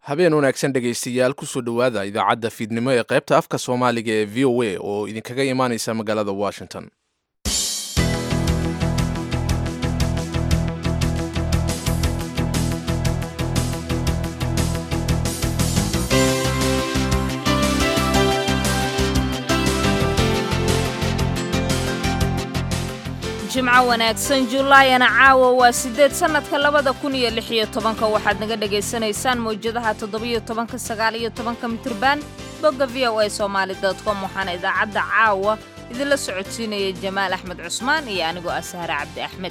habeen wanaagsan dhegaystayaal kusoo dhowaada idaacadda fiidnimo ee qaybta afka soomaaliga ee v o a oo idinkaga imaaneysa magaalada washington jimco wanaagsan julaayana caawa waa siddeed sannadka labada kun iyo lix iyo tobanka waxaad naga dhagaysanaysaan mawjadaha toddobiyo tobanka sagaal iyo tobanka mitriban bogga v o a somaali dot com waxaana idaacadda caawa idinla socodsiinaya jamaal axmed cusmaan iyo anigoo ah sahre cabdi axmed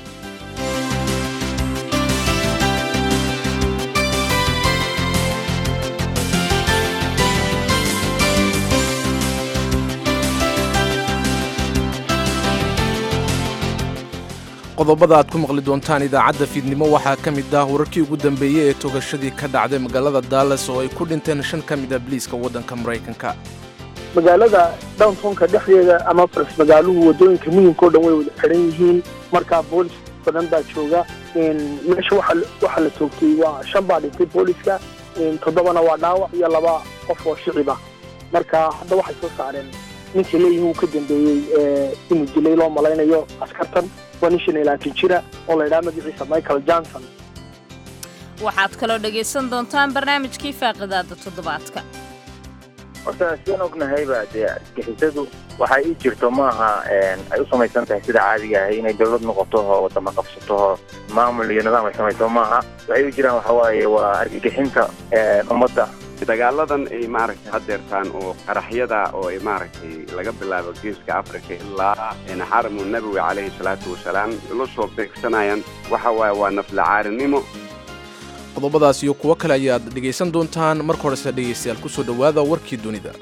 qodobada aad ku maqli doontaan idaacadda fiidnimo waxaa ka mid ah wararkii ugu dambeeyey ee togashadii ka dhacday magaalada dallas oo ay ku dhinteen shan ka mid a biliiska waddanka maraykanka magaalada downtownka dhexdeeda ama faras magaaluhu waddooyinka muhimka o dhan way wada xiran yihiin markaa boolis badan baa jooga meesha waxaa la toogtay waa shan baa dhintay booliska toddobana waa dhaawac iyo laba qof oo shiciba marka hadda waxay soo saareen ninkii leeyihin uu ka dambeeyey inuu dilay loo malaynayo askartan waa nin shan iyo labaatan jira oo la ydhaha magaciisa michael johnson waxaad kaloo dhegaysan doontaan barnaamijkii faaqidaada toddobaadka horta sidaan ognahayba dee argixisadu waxay ii jirto maaha ay u samaysan tahay sida caadiga ahay inay dawlad noqoto oo wadama qabsato oo maamul iyo nidaam ay samayso maaha waxay u jiraan waxa waaye waa argagixinta ummadda dagaaladan ay maaragtay haddeertaan oo qaraxyada oo ay maaragtay laga bilaabo geeska africa ilaa xaramu nabowi calayhi salaatu wasalaam la soo beegsanayaan waxa waaye waa naflacaarinimo qodobadaas iyo kuwo kale ayaad dhegaysan doontaan marka horese dhegaystayaal kusoo dhowaada warkii dunida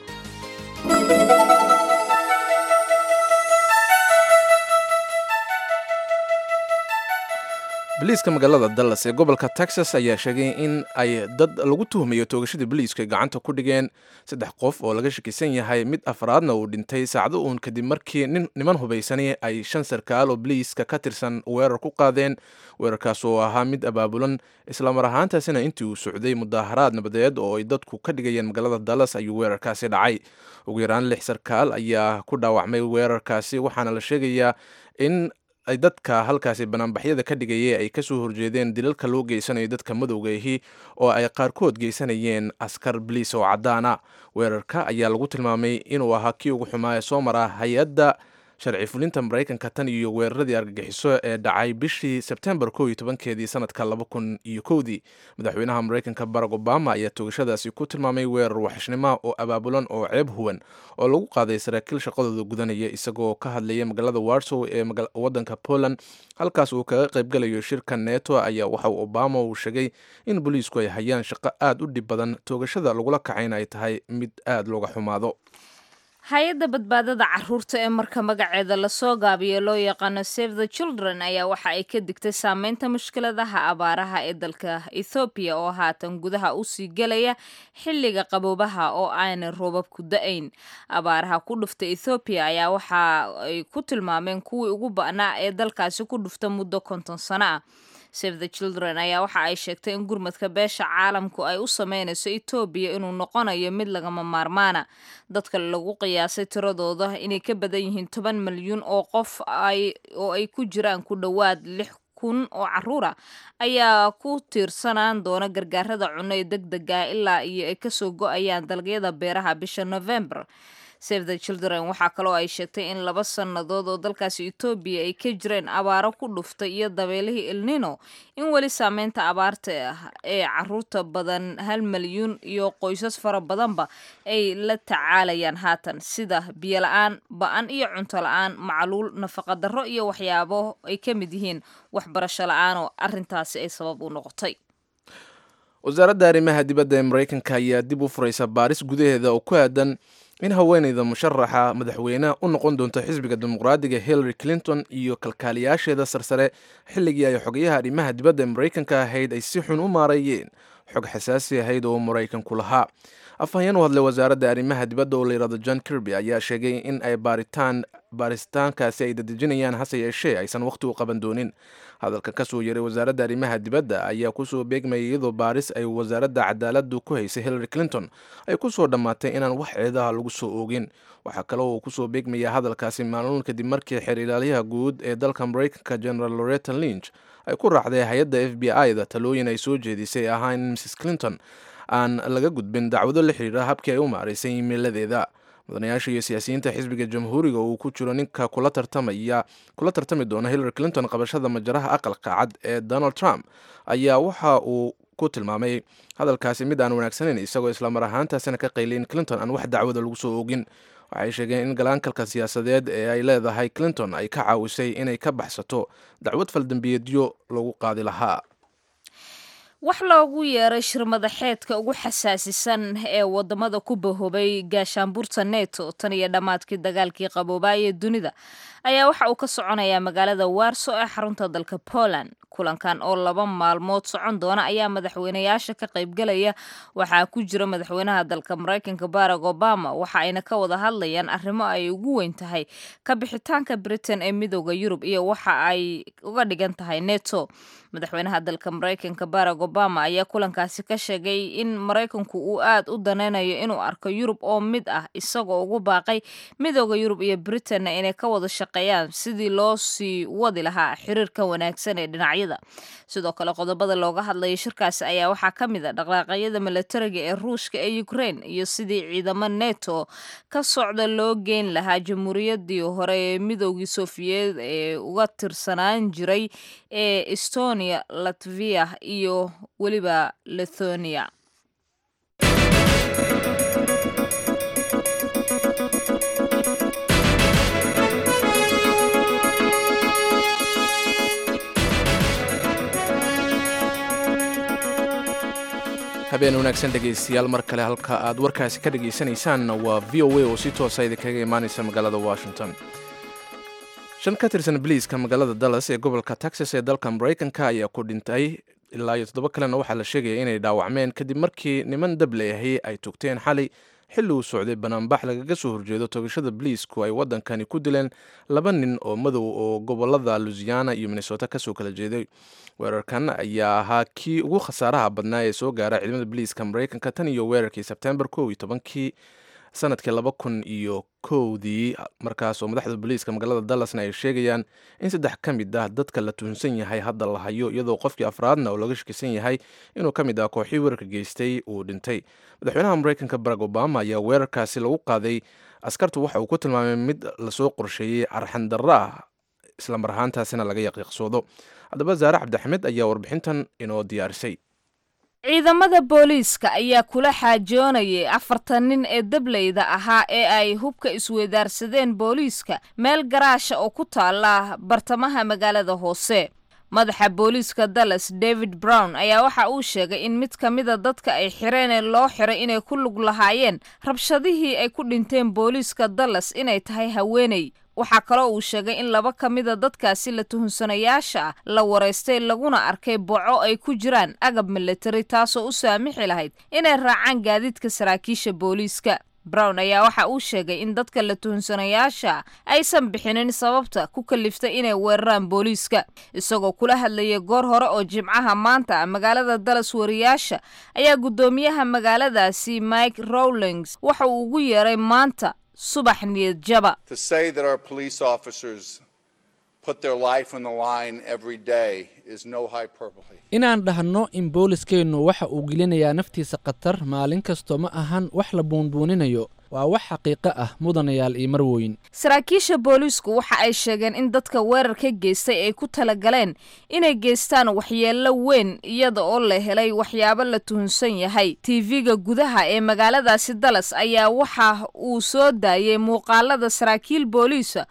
boliiska magaalada dallas ee gobolka texas ayaa sheegay in ay dad lagu tuhmayo toogashadii boliisku ay gacanta ku dhigeen saddex qof oo laga shakisan yahay mid afraadna uu dhintay saacdo uun kadib markii niman hubaysani ay shan sarkaal oo boliiska ka tirsan weerar ku qaadeen weerarkaas oo ahaa mid abaabulan islamar ahaantaasina intii uu socday mudaaharaad nabadeed oo ay dadku ka dhigayeen magaalada dallas ayuu weerarkaasi dhacay ugu yaraan lix sarkaal ayaa ku dhaawacmay weerarkaasi waxaana la sheegayaa in ay dadka halkaasi banaanbaxyada ka dhigayay ay kasoo horjeedeen dilalka loo geysanayo dadka madowga ahi oo ay qaarkood geysanayeen askar baliis oo caddaana weerarka ayaa lagu tilmaamay inuu ahaa kii ugu xumaa ee soo mara hay-adda sharci fulinta maraykanka tan iyo weeraradii argagixiso ee dhacay bishii sebtembar ko iyo tobankeedii sanadka laba kun iyo kowdii madaxweynaha maraykanka barack obama ayaa toogashadaasi ku tilmaamay weerar waxishnimo oo abaabulan oo ceeb huwan oo lagu qaaday saraakiil shaqadooda gudanaya isagoo ka hadlaya magaalada warsow ee wadanka poland halkaas uu kaga qaybgalayo shirka neto ayaa waxa obama uu sheegay in booliisku ay hayaan shaqo aad u dhib badan toogashada lagula kacayna ay tahay mid aad looga xumaado hay-adda badbaadada caruurta ee marka magaceeda lasoo gaabiyo loo yaqaano save the children ayaa waxa ay ka digtay saameynta mushkiladaha abaaraha ee dalka ethoobiya oo haatan gudaha usii gelaya xilliga qaboobaha oo aanay roobabku da-ayn abaaraha ku dhufta ethoobiya ayaa waxa ay ku tilmaameen kuwii ugu ba'naa ee dalkaasi ku dhufta muddo konton sano ah save the children ayaa waxa ay sheegtay in gurmadka beesha caalamku ay u sameynayso etoobiya inuu noqonayo mid lagama maarmaana dadka lagu qiyaasay tiradooda inay ka badan yihiin toban milyuun oo qof oo ay ku jiraan ku dhowaad lix kun oo caruura ayaa ku tiirsanaan doona gargaarada cunno ee deg dega ilaa iyo ay kasoo go-ayaan dalagyada beeraha bisha november save the children waxaa kaloo ay sheegtay in laba sannadood oo dalkaasi etoobiya ay ka jireen abaaro ku dhuftay iyo dabeelihii ilnino in weli saameynta abaarta ee caruurta badan hal milyuun iyo qoysas fara badanba ay la tacaalayaan haatan sida biyo la-aan ba-an iyo cunto la-aan macluul nafaqa darro iyo waxyaabo ay ka mid yihiin waxbarasho la-aan oo arrintaasi ay sabab u noqotay wasaaradda arrimaha dibadda ee maraykanka ayaa dib u furaysa baaris gudaheeda oo ku aadan in haweenayda musharaxa madaxweyne u noqon doonto xisbiga dimuqraadiga hillary clinton iyo kalkaaliyaasheeda sarsare xilligii ay xogayaha arrimaha dibadda ee maraykanka ahayd ay si xun u maareeyeen xog xasaasi ahayd oo maraykanku lahaa afhayeen u hadlay wasaaradda arrimaha dibadda oo layidhahdo john kirby ayaa sheegay in ay baaritaan baaritaankaasi ay dadejinayaan hase yeeshee aysan wakhti u qaban doonin hadalka kasoo yeray wasaaradda arrimaha dibadda ayaa kusoo beegmayay iyadoo baaris ay wasaaradda cadaaladdu ku haysay hillary clinton ay kusoo dhammaatay inaan wax ceedaha lagu soo oogin waxaa kale oo kusoo beegmaya hadalkaasi maalmoon kadib markii xeer ilaalyaha guud ee dalka maraykanka general loretta lynch ay ku raacday hay-adda f b i da talooyin ay soo jeedisay ahaa in mrs clinton aan laga gudbin dacwado la xiriira habkii ay u maaraysay imiiladeeda mudanayaasha iyo siyaasiyiinta xisbiga jamhuuriga uu ku jiro ninka kula tartamaya kula tartami doona hillary clinton qabashada majaraha aqalka cad ee donald trump ayaa waxa uu ku tilmaamay hadalkaasi mid aan wanaagsanayn isagoo islamar ahaantaasina ka qayliyin clinton aan wax dacwada lagu soo oogin waxay sheegeen in galaankalka siyaasadeed ee ay leedahay clinton ay ka caawisay inay ka baxsato dacwad faldambiyeedyo lagu qaadi lahaa wax loogu yeeray shirmadaxeedka ugu xasaasisan ee wadamada ku bahoobay gaashaanbuurta neto tan iyo dhammaadkii dagaalkii qaboobaaye dunida ayaa waxa uu ka soconayaa magaalada warso ee xarunta dalka poland kulankan oo laba maalmood socon doona ayaa madaxweynayaasha ka qaybgalaya waxaa ku jira madaxweynaha dalka maraykanka barack obama waxa ayna ka wada hadlayaan arrimo ay ugu weyn tahay ka bixitaanka britain ee midooda yurub iyo waxa ay uga dhigan tahay neto madaxweynaha dalka maraykanka barack obama ayaa kulankaasi ka sheegay in maraykanku uu aad u danaynayo inuu arko yurub oo mid ah isagoo ugu baaqay midooda yurub iyo britainna inay ka wada shaqeeyaan sidii loo sii wadi lahaa xiriirka wanaagsan ee dhinacyada sidoo kale qodobada looga hadlaya shirkaasi ayaa waxaa ka mid a dhaqaaqyada milatariga ee ruushka ee ukraine iyo sidii ciidamo neto ka socda loo geyn lahaa jamhuuriyadii hore ee midoogii sofiyeed ee uga tirsanaan jiray ee estonia latvia iyo weliba lithonia habeen wanaagsan dhegaystayaal mar kale halka aad warkaasi ka dhagaysanaysaan waa v o a oo si toosa idinkaga imaanaysa magaalada washington shan ka tirsan biliiska magaalada dallas ee gobolka texas ee dalka maraykanka ayaa ku dhintay ilaa iyo toddoba kalena waxaa la sheegaya inay dhaawacmeen kadib markii niman dableahi ay togteen xalay xilli uu socday banaanbax lagaga soo horjeedo togashada biliisku ay waddankani ku dileen laba nin oo madow oo gobolada lusiana iyo minnesota kasoo kala jeeday weerarkan ayaa ahaa kii ugu khasaaraha badnaa ee soo gaara ciidamada biliiska maraykanka tan iyo weerarkii sebtembar kow iyo tobankii sanadkii laba kun iyo kowdii markaas oo madaxda booliiska magaalada dallasna ay sheegayaan in saddex ka mid ah dadka la tuhunsan yahay hadda la hayo iyadoo qofkii afraadna oo laga shakisan yahay inuu ka mid ah kooxii weerarka geystay uu dhintay madaxweynaha maraykanka barack obama ayaa weerarkaasi lagu qaaday askartu waxa uu ku tilmaamay mid lasoo qorsheeyey arxandarro ah islamar ahaantaasina laga yaqiiqsoodo haddaba zaare cabdixamed ayaa warbixintan inoo diyaarisay ciidamada booliiska ayaa kula xaajoonayay afartan nin ee dableyda ahaa ee ay hubka isweedaarsadeen booliiska meel garaasha oo ku taala bartamaha magaalada hoose madaxa booliiska dallas david brown ayaa waxa uu sheegay in mid ka mida dadka ay xireen ee loo xiray inay ku lug lahaayeen rabshadihii ay ku dhinteen booliiska dallas inay tahay haweeney waxaa kaloo uu sheegay in laba ka mida dadkaasi la tuhunsanayaasha ah la waraystay laguna arkay boco ay ku jiraan agab militari taasoo u saamixi lahayd inay raacaan gaadiidka saraakiisha booliiska brown ayaa waxa uu sheegay in dadka la tuhunsanayaasha aysan bixinin sababta ku kaliftay inay weeraraan booliiska isagoo kula hadlayay goor hore oo jimcaha maanta magaalada dallas wariyaasha ayaa guddoomiyaha magaaladaasi mike rowlings waxa uu ugu yeeray maanta subax niyad jaba inaan dhahno in booliskeennu waxa uu gelinayaa naftiisa khatar maalin kastoo ma ahan wax la buunbuuninayo waa wax xaqiiqo ah mudanayaal iyo marwoyn saraakiisha booliisku waxa ay sheegeen in dadka weerarka geystay ay ku talagaleen inay geystaan waxyeello weyn iyada oo la helay waxyaabo la tuhunsan yahay tv-ga gudaha ee magaaladaasi dallas ayaa waxa uu soo daayay muuqaalada saraakiil booliisa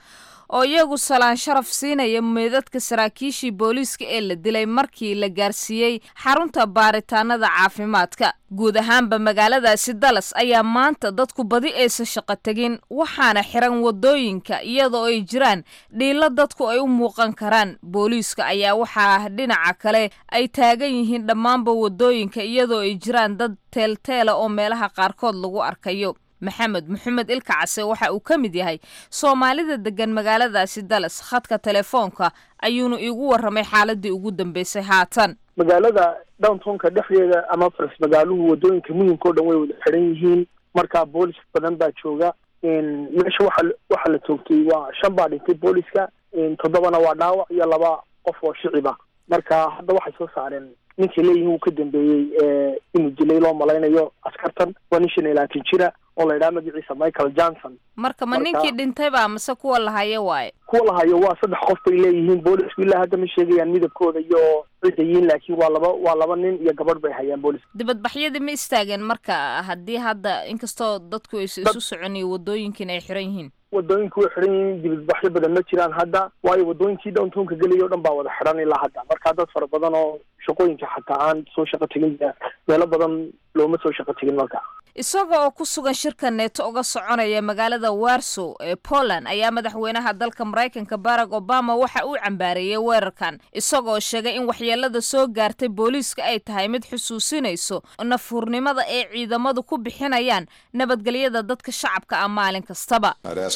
oo iyagu salaan sharaf siinaya meedadka saraakiishii booliiska ee la dilay markii la gaarsiiyey xarunta baaritaanada caafimaadka guud ahaanba magaaladaasi dallas ayaa maanta dadku badi aysa shaqo tegin waxaana xiran wadooyinka iyadoo ay jiraan dhiilo dadku ay u muuqan karaan booliiska ayaa waxaa dhinaca kale ay taagan yihiin dhammaanba wadooyinka iyadoo ay jiraan dad teelteela oo meelaha qaarkood lagu arkayo maxamed maxamed ilka case waxa uu ka mid yahay soomaalida degan magaaladaasi dallas khadka telefoonka ayuuna iigu warramay xaaladii ugu dambeysay haatan magaalada downtownka dhexdeeda ama faras magaaluhu wadooyinka muhimka o dhan way wada xiran yihiin marka boolis badan baa jooga meesha waxa waxaa la toogtay waa shan baa dhintay booliska toddobana waa dhaawac iyo laba qof oo shiciba marka hadda waxay soo saareen ninkay leeyihin wuu ka dambeeyey inuu dilay loo malaynayo askartan waa nin shan iyo labaatan jira oo la yidhaha magaciisa michael johnson marka ma ninkii dhintayba mase kuwa lahayo waaye kuwa lahayo waa saddex qof bay leeyihiin boolisku ilaa hadda ma sheegayaan midabkooda iyo cidayiin laakiin waa laba waa laba nin iyo gabadh bay hayaan boolis dibadbaxyadii ma istaageen marka haddii hadda inkastoo dadku aysa isu soconiyo wadooyinkiina ay xiran yihiin wadooyinku way xiran yihiin dibadbaxyo badan ma jiraan hadda waayo wadooyinkii downtownka gelaya o dhan baa wada xiran ilaa hadda marka dad fara badan oo shaqooyinka xataa aan soo shaqo tegin meelo badan looma soo shaqo tegin marka isaga oo ku sugan shirka neeto uga soconaya magaalada warsow ee poland ayaa madaxweynaha dalka maraykanka barack obama waxa uu cambaareeyey weerarkan isagoo sheegay in waxyeelada soo gaartay booliiska ay tahay mid xusuusinayso nafhurnimada ay ciidamadu ku bixinayaan nabadgelyada dadka shacabka ah maalin kastaba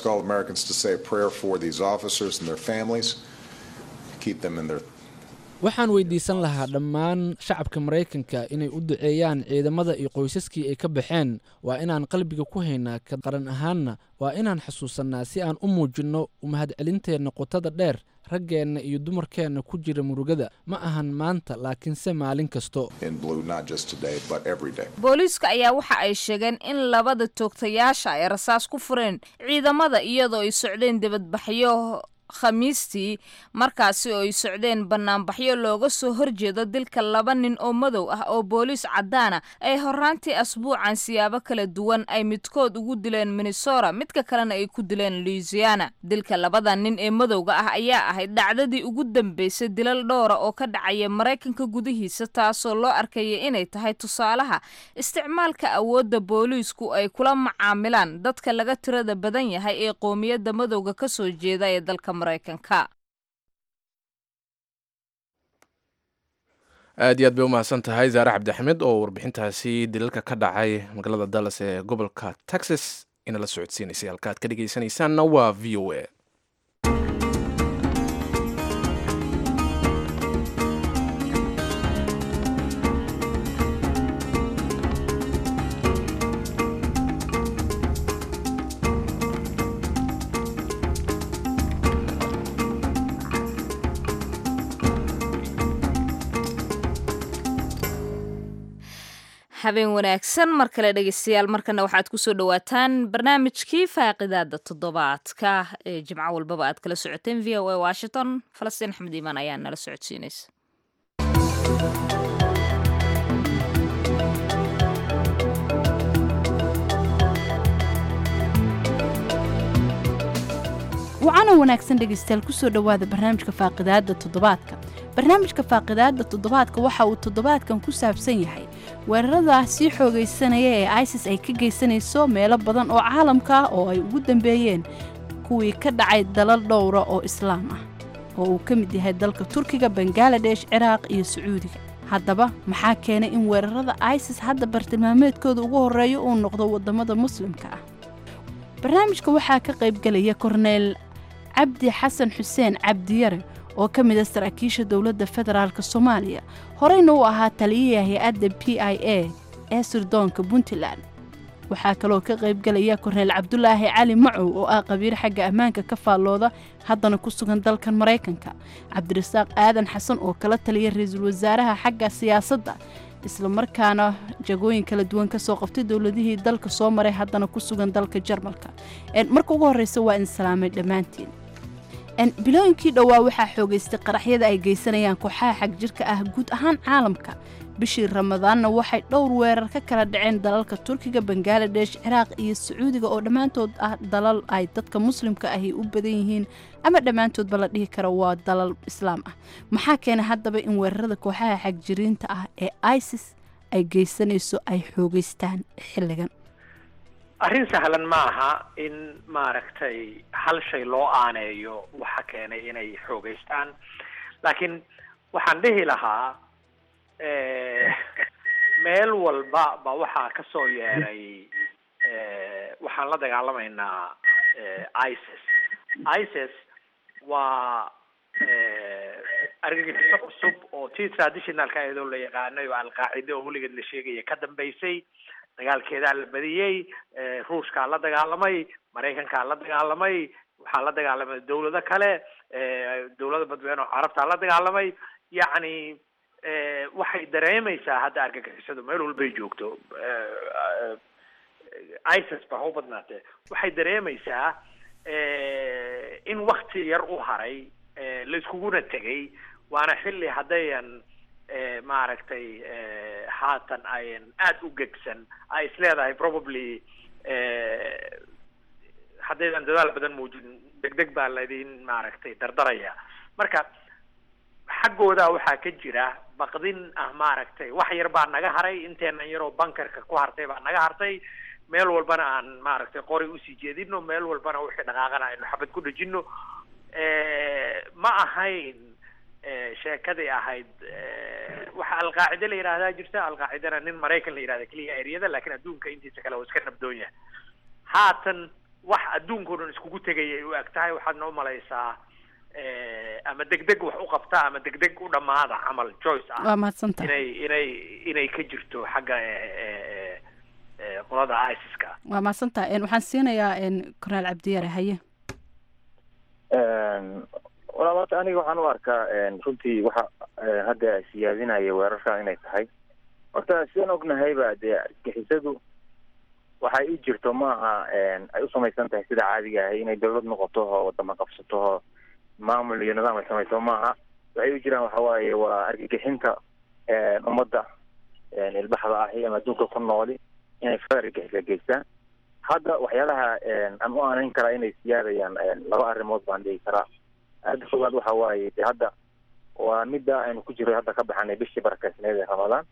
waxaan weydiisan lahaa dhammaan shacabka maraykanka inay u duceeyaan ciidamada iyo qoysaskii ay ka baxeen waa inaan qalbiga ku haynaa ka qaran ahaanna waa inaan xasuusannaa si aan u muujinno umahadcelinteenna qotada dheer raggeenna iyo dumarkeenna ku jira murugada ma ahan maanta laakiinse maalin kasto booliiska ayaa waxa ay sheegeen in labada toogtayaasha ay rasaas ku fureen ciidamada iyadoo ay socdeen dibadbaxyo khamiistii markaasi oo ay socdeen banaanbaxyo looga soo horjeedo dilka laba nin oo madow ah oo booliis caddaana ay horaantii asbuucan siyaabo kala duwan ay midkood ugu dileen minnesota midka kalena ay ku dileen louisiana dilka labada nin ee madowga ah ayaa ahayd dhacdadii ugu dambeysay dilal dhowra oo ka dhacaya maraykanka gudihiisa taasoo loo arkaya inay tahay tusaalaha isticmaalka awoodda booliisku ay kula macaamilaan dadka laga tirada badan yahay ee qoomiyadda madowga ka soo jeeda ee dalka aad iyo aad bay umahadsan tahay zaare cabdixamed oo warbixintaasi dilalka ka dhacay magaalada dallas ee gobolka texas inala socodsiinaysay halka aad ka dhegeysanaysaanna waa v o a habeen wanaagsan mar kale dhegeystayaal markana waxaad kusoo dhawaataan barnaamijkii faaqidaada toddobaadka ee jimco walbaba aad kala socoteen v o a washington falastiin axmed iimaan ayaa nala socodsiinaysa wacana wanaagsan dhegaystayaal kusoo dhowaada barnaamijka faaqidaadda toddobaadka barnaamijka faaqidaadda toddobaadka waxa uu toddobaadkan ku saabsan yahay weerarada sii xoogaysanaya ee isis ay ka geysanayso meelo badan oo caalamka ah oo ay ugu dambeeyeen kuwii ka dhacay dalal dhowra oo islaam ah oo uu ka mid yahay dalka turkiga bangaladesh ciraaq iyo sacuudiga haddaba maxaa keenay in weerarada isis hadda bartilmaameedkooda ugu horreeyo uu noqdo waddamada muslimka ah barnaamijka waxaa ka qaybgelaya korneyl cabdi xasan xuseen cabdiyare oo ka mid a saraakiisha dowladda federaalk soomaaliya horeyna u ahaa taliyaha hay-adda p i a ee sirdoonka puntland waxaa kaloo ka qaybgelaya korneyl cabdulaahi cali macow oo ah qabiir xagga ammaanka ka faallooda haddana ku sugan dalkan maraykanka cabdirasaaq aadan xasan oo kala taliya ra-iisul wasaaraha xagga siyaasadda islamarkaana jagooyin kala duwan kasoo qabtay dowladihii dalka soo maray haddana ku sugan dalka jarmalka marka ugu horreysa waa in salaamay dhammaantiin bilooyinkii dhowaa waxaa xoogaystay qaraxyada ay geysanayaan kooxaha xag jirka ah guud ahaan caalamka bishii ramadaanna waxay dhowr weerar ka kala dhaceen dalalka turkiga bangaladesh ciraaq iyo sacuudiga oo dhammaantood ah dalal ay dadka muslimka ahi u badan yihiin ama dhammaantoodba la dhihi karo waa dalal islaam ah maxaa keenay haddaba in weerarada kooxaha xagjiriinta ah ee isis ay geysanayso ay xoogeystaan xilligan arrin sahlan ma aha in maaragtay hal shay loo aaneeyo waxa keenay inay xoogeystaan laakiin waxaan dhihi lahaa meel walba ba waxaa ka soo yeeray waxaan la dagaalamaynaa isis isis waa argagixiso cusub oo tii traditionalka ayadoo la yaqaanay oo alqaacide oo weligeed la sheegaya ka dambeysay dagaalkeedaa la badiyey ruushkaa la dagaalamay maraykankaa la dagaalamay waxaa la dagaalamay dawlado kale dawlada badweyne oo carabtaa la dagaalamay yacni waxay dareemaysaa hadda argagixisadu meel walbay joogto isis ba ha u badnaatee waxay dareemaysaa in wakti yar u haray la iskuguna tegay waana xilli haddayan maaragtay haatan ayan aada u gegsan ay is leedahay probably haddaydan dadaal badan muujin deg deg baa laydin maaragtay dardaraya marka xaggooda waxaa ka jira baqdin ah maaragtay wax yar baa naga haray inteenan yaroo bankarka ku hartay baa naga hartay meel walbana aan maaragtay qori usii jeedino meel walbana wixii dhaqaaqana aynu xabad ku dhejino ma ahayn sheekadii ahayd waxa alqaacide la yidhahdaa jirta alqaacidana nin maraykan la yidhahda keliya eryada lakin adduunka intiisa kale waa iska nabdoon yahay haatan wax adduunkao dhan iskugu tegayay u eg tahay waxaadna umalaysaa ama degdeg wax u qabta ama degdeg u dhamaada camal joyce ah waa mahadsantahay inay inay inay ka jirto xagga qolada isiska waa mahadsantahay waxaan siinayaa kornaal cabdiyaare haye walaal horta aniga waxaan u arkaa runtii waxa hadda siyaadinaya weerarka inay tahay horta sidaan ognahayba dee argixisadu waxay u jirto maaha ay u samaysan tahay sida caadiga ahay inay dawlad noqoto oo wadama qabsato oo maamul iyo nidaam ay samayso maaha waxay u jiraan waxa waaye waa argagixinta ummadda ilbaxda ahi ama adduunka ku nooli inay far argagixisa geystaan hadda waxyaalaha aan u aanayn karaa inay siyaadayaan laba arrimood baan dhihi karaa aada koowaad waxa waaye de hadda waa midda aynu ku jiro hadda ka baxanay bishii barakeysneed ee ramadaan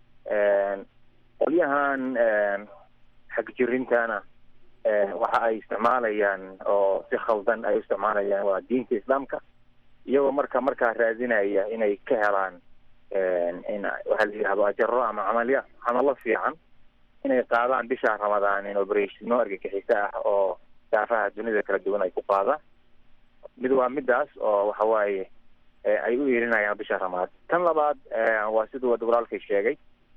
qolyahan xagjirintana waxa ay isticmaalayaan oo si khaldan ay u isticmaalayaan waa diinta islaamka iyagoo marka markaa raadinaya inay ka helaan in waxaa la yidhahdo ajaro ama camalya camalo fiican inay qaadaan bisha ramadaan in operatiino argagixiso ah oo daafaha dunida kala duwan ay ku qaadaan mid waa midaas oo waxa waaye ay u yeelinayaan bisha ramadaan tan labaad waa siduu wada walaalkay sheegay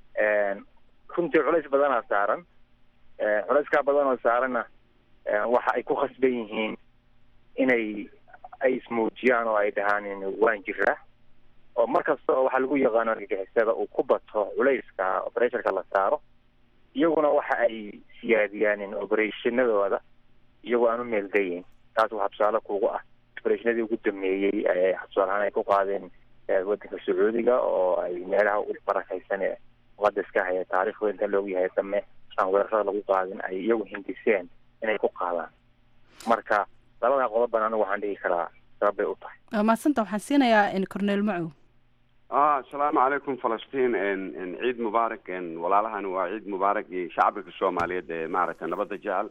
runtii culays badanaa saaran culayskaa badan oo saaranna waxa ay ku khasban yihiin inay ay ismuujiyaan oo ay dhahaan waan jiraa oo mar kasta oo waxaa lagu yaqaano argagixisada uu ku bato culayska operationka la saaro iyaguna waxa ay siyaadiyaan operationadooda iyagoo aan u meeldayin taas waxaa tusaale kugu ah operationadii ugu dameeyey tusaale ahaan ay ku qaadeen wadanka sacuudiga oo ay meelaha u barakaysan ee muqadaska haya taarikh weynta loogu yahay dame aan weerarada lagu qaadin ay iyagu hindiseen inay ku qaadaan marka labadaa qodoban anigu waxaan dhihi karaa sabab bay u tahay waa mahadsanta waxaan siinayaa corneel macow asalaamu calaykum falastiin ciid mubaarak walaalahani waa ciid mubaarak iyo shacbiga soomaaliyeed ee maaragtay nabadda jecel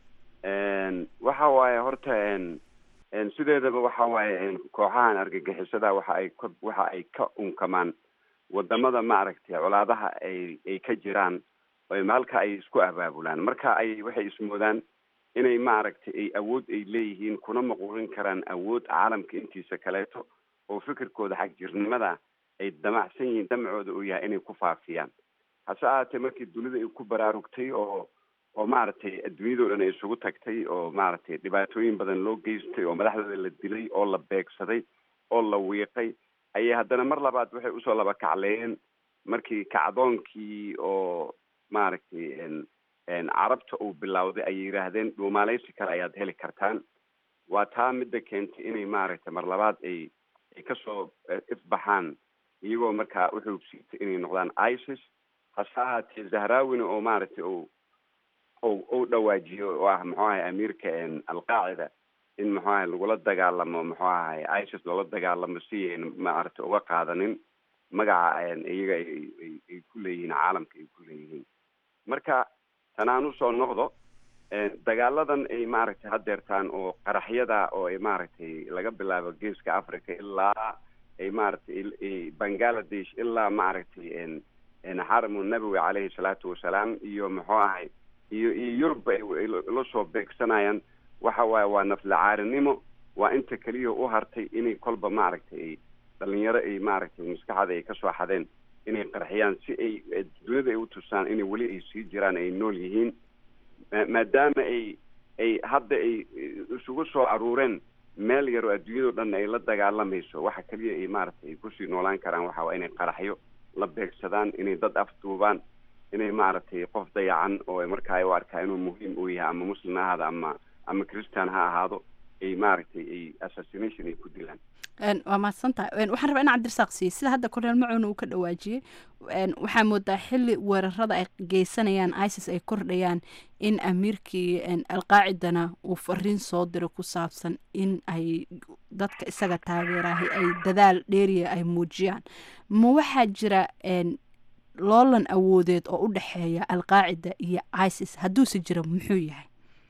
waxa waaye horta sideedaba waxa waaye kooxahan argagixisada waxa ay ka waxa ay ka unkamaan wadamada maaragtay colaadaha ay ay ka jiraan halka ay isku abaabulaan marka ay waxay ismoodaan inay maaragtay ay awood ay leeyihiin kuna maquurin karaan awood caalamka intiisa kaleeto oo fikirkooda xagjirnimada ay damacsan yihiin damcooda uu yahay inay ku faafiyaan hase ahaatee markii dunida ay ku baraarugtay oo oo maaragtay adduunyadao dhan ay isugu tagtay oo maaragtay dhibaatooyin badan loo geystay oo madaxdooda la dilay oo la beegsaday oo la wiiqay ayay haddana mar labaad waxay usoo laba kacleeyeen markii kacdoonkii oo maaragtay carabta uu bilowday ayay yidhaahdeen dhuumaaleysi kale ayaad heli kartaan waa taa midda keentay inay maaragtay mar labaad ay ay kasoo ifbaxaan iyagoo markaa uxoogsiitay inay noqdaan isis hase ahaatee zahrawina oo maaragtay o u dhawaajiyo oo ah muxuu ahay amiirka alqaacida in muxuu ahay lagula dagaalamo muxuu ahay isis loola dagaalamo si ayna maaragtay uga qaadanin magaca iyaga ay ku leeyihiin caalamka ay ku leeyihiin marka tan aan usoo noqdo dagaaladan ay maaragtay hadeertaan oo qaraxyada oo ay maaragtay laga bilaabo geeska africa ilaa ay maaragtay bangaladesh ilaa maaragtay xaramu nabowi caleyhi salaatu wasalaam iyo muxuu ahay iyo iyo yurub ay la soo beegsanayaan waxa waaye waa naflacaarinimo waa inta keliya u hartay inay kolba maaragtay ay dhalinyaro ay maaragtay maskaxda ay kasoo xadeen inay qarxiyaan si ay duniyada ay utusaan inay weli ay sii jiraan ay nool yihiin maadaama ay ay hadda ay isugu soo aruureen meel yar oo adduunyado dhan ay la dagaalamayso waxa keliya ay maaragtay ay kusii noolaan karaan waxa waa inay qaraxyo la beegsadaan inay dad afduubaan inay maaragtay qof dayacan oo markaa ay u arkaa inuu muhiim u yahay ama muslim ha ahaado ama ama christian ha ahaado ay maaragtay ay assassination ay ku dilaan waa mahadsantahay waxaan rabaa in cabdirasaaq siiye sida hadda korneel macuuna uu ka dhawaajiyey waxaa moodaa xili weerarada ay geysanayaan isis ay kordhayaan in amiirkii alqaacidana uu fariin soo diro ku saabsan in ay dadka isaga taageerahay ay dadaal dheeriya ay muujiyaan ma waxaa jira loolan awoodeed oo u dhexeeya alqaacida iyo isis hadduuse jiro muxuu yahay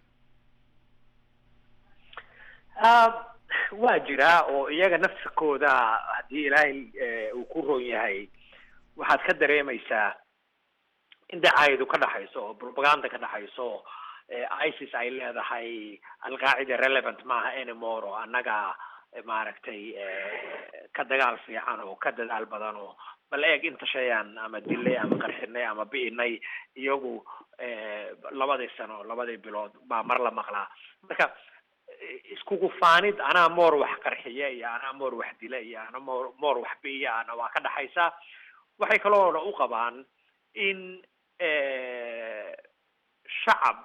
waa jiraa oo iyaga nafsikooda haddii ilaahay uu ku roon yahay waxaad ka dareemaysaa in dacaayadu ka dhaxayso oo propaganda ka dhaxayso isis ay leedahay alqaacida relevant maaha anymore oo annaga maaragtay ka dagaal fiican oo ka dadaal badan oo bal eeg inta shayaan ama dilay ama qarxinay ama bi'inay iyagu labadii sano labadii bilood baa mar la maqlaa marka iskugu faanid anaa moor wax qarxiya iyo anaa moor wax dila iyo ana moor moor wax bi'iya ana waa ka dhaxaysaa waxay kaloona u qabaan in shacab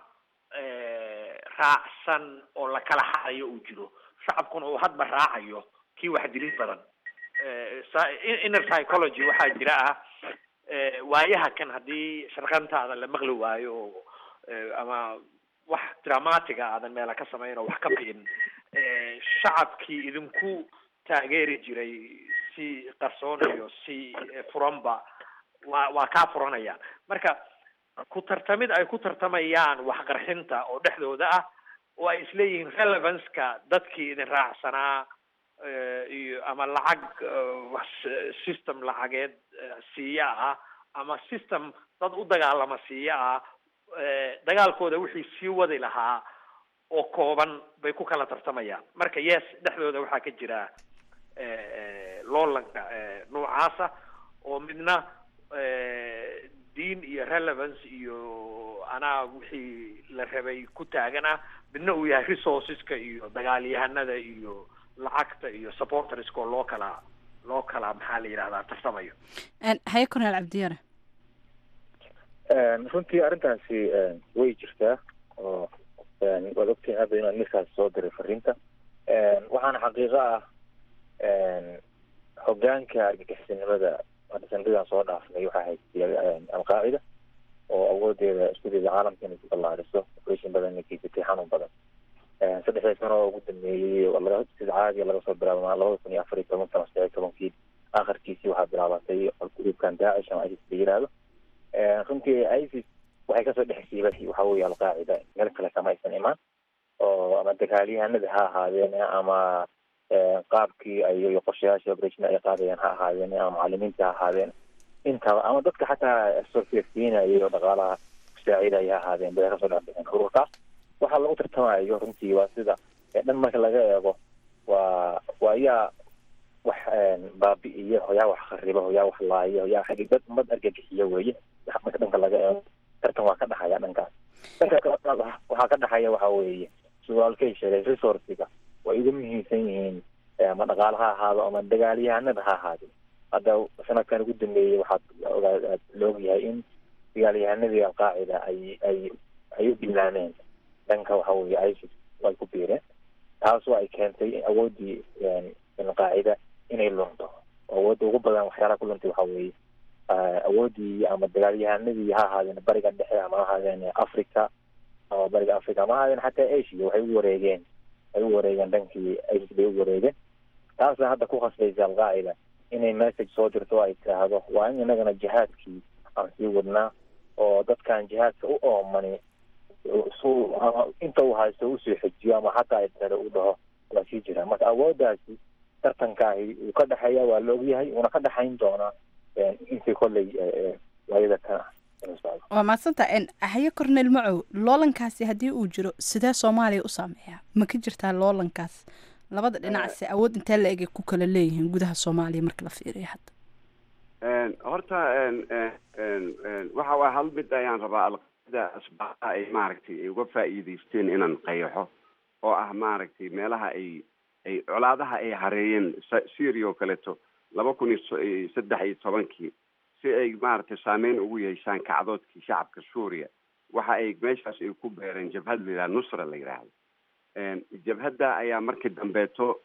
raacsan oo la kala xadayo uu jiro shacabkuna uu hadba raacayo kii wax dilid badan inner psychology waxaa jira ah waayaha kan haddii sharqantaada la maqli waayo oo ama wax dramatiga aadan meela ka samayn oo wax ka bi'in shacabkii idinku taageeri jiray si qarsoon iyo si furanba waa waa kaa furanayaan marka ku tartamid ay ku tartamayaan waxqarxinta oo dhexdooda ah oo ay isleeyihiin relevanceka dadkii idin raacsanaa iyo ama lacag system lacageed siiya ah ama system dad u dagaalama siiya ah dagaalkooda wixii sii wadi lahaa oo kooban bay ku kala tartamayaan marka yes dhexdooda waxaa ka jira loolanka noocaasa oo midna diin iyo relevance iyo anaa wixii la rabay ku taagana midna uu yahay resourceska iyo dagaalyahanada iyo lacagta iyo supporterska oo loo kala loo kala maxaa la yidhahdaa tartamayo haye corneel cabdiyare runtii arrintaasi way jirtaa oo waad ogtahay hadda inuu amiirkaas soo diray fariinta waxaana xaqiiqo ah hogaanka argagixisanimada hadda sanadidan soo dhaafnay waxaa haystay alqaacida oo awoodeeda isku dayda caalamka inay ku ballaariso operation badan inay geysatay xanuun badan saddexdii sano oo ugu dambeeyey laga sida caadiga laga soo bilaabo labada kun iyo afar iyo toban sano saddex iyo tobankii akharkiisii waxaa bilaabatay gruubkan daacish ama isis la yihahdo runtii isis waxay kasoo dhex siibatay waxa weeye alqaacida meel kale kama aysan imaan oo ama dagaalyahanada ha ahaadeen ama qaabkii ay qorshayaasha operation ay qaadayeen ha ahaadeen ama macalimiinta ha ahaadeen intaba ama dadka xataa sorfeefsiinaya oo dhaqaalaha kusaacidaya ha ahaadeen bay kasoo dhex bixeen ururkaas waxaa lagu tartamayo runtii waa sida dhan marka laga eego waa waa yaa wax baabi'iyo yaa wax kharibo yaa wax laayo yaa dad ummad argagixiyo weeye marka dhanka laga eego tartan waa ka dhaxaya dhankaas dhanka kale waxaa ka dhaxaya waxa weeye suaalkay sheegay resourciga way ugu muhiimsan yihiin ama dhaqaale ha ahaado ama dagaalyahanada ha ahaado hadda sanadkan ugu dambeeyey waxaad ogaa laogyahay in dagaalyahanadii alqaacida ay ay ay u bilaameen dhanka waxa weeye isis ay ku biireen taasoo ay keentay awooddii alqaacida inay lunto awoodda ugu badan waxay waxyaalaha ku luntay waxa weeye awoodii ama dagaalyahanadii ha ahaadeen bariga dhexe ama ha ahaadeen africa ama bariga africa ama ha ahaadeen xataa asia waxay u wareegeen ay u wareegeen dhankii isis bay u wareegeen taasa hadda ku khasbaysa alqaacida inay message soo dirto ay tiraahdo waa in inagana jihaadkii aan sii wadnaa oo dadkan jihaadka u oomani su ama inta uu haysto usoo xejiyo ama hataa ay tare u dhaho waa sii jira marka awooddaasi tartankaahi uu ka dhexeeya waa la ogyahay uuna ka dhexayn doonaa intii kolley waayada ka waa mahadsanta haye cornel macow loolankaasi haddii uu jiro sidee soomaaliya u saameeya ma ka jirtaa loolankaas labada dhinacse awood intee la egay ku kala leeyihiin gudaha soomaaliya marka la fiiriyo hadda horta waxa waa hal mid ayaan rabaa alqaacida asbaabaha ay maaragtay ay uga faa'iidaysteen inaan qayaxo oo ah maaragtay meelaha ay ay colaadaha ay hareeyeen syria oo kaleeto laba kun iyo saddex iyo tobankii si ay maaragtay saameyn ugu yeeshaan kacdoodkii shacabka suuriya waxa ay meeshaas ay ku beereen jabhad la yidhaha nusra la yidhaahdo jabhadda ayaa markii dambeeto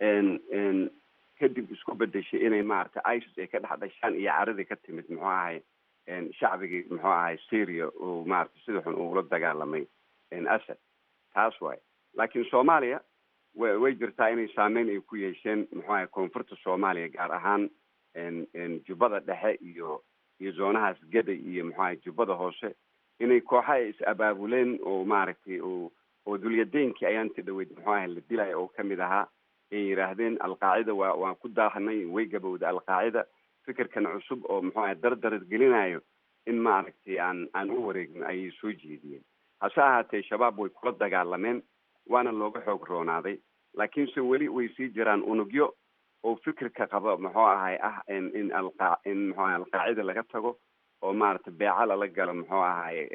kadib isku bedeshay inay maaragtay isis ay ka dhex dhashaan iyo caradii ka timid muxuu ahay shacbigii muxuu ahay syria uu maaragtay sida xun uula dagaalamay asad taas waay laakiin soomaaliya wa way jirtaa inay saameyn ay ku yeesheen muxuu ahay koonfurta soomaaliya gaar ahaan jubbada dhexe iyo iyo zoonahaas gaday iyo muxuu ahay jubbada hoose inay kooxa ay is abaabuleen oo maaragtay oo oo dulyadeynkii ayaanti dhaweyd muxuu ahay la dilaya oo kamid ahaa ay yidhaahdeen alqaacida waa waan ku daahanay way gabowda alqaacida fikirkan cusub oo muxuu ahay dardarad gelinayo in maaragtay aan aan u wareegno ayay soo jeediyeen hase ahaatee shabaab way kula dagaalameen waana looga xoog roonaaday laakiinse weli way sii jiraan unugyo oo fikirka qaba muxuu ahay ah in in alqa in muxuu ahay alqaacida laga tago oo maaragtay beeca lala galo muxuu ahay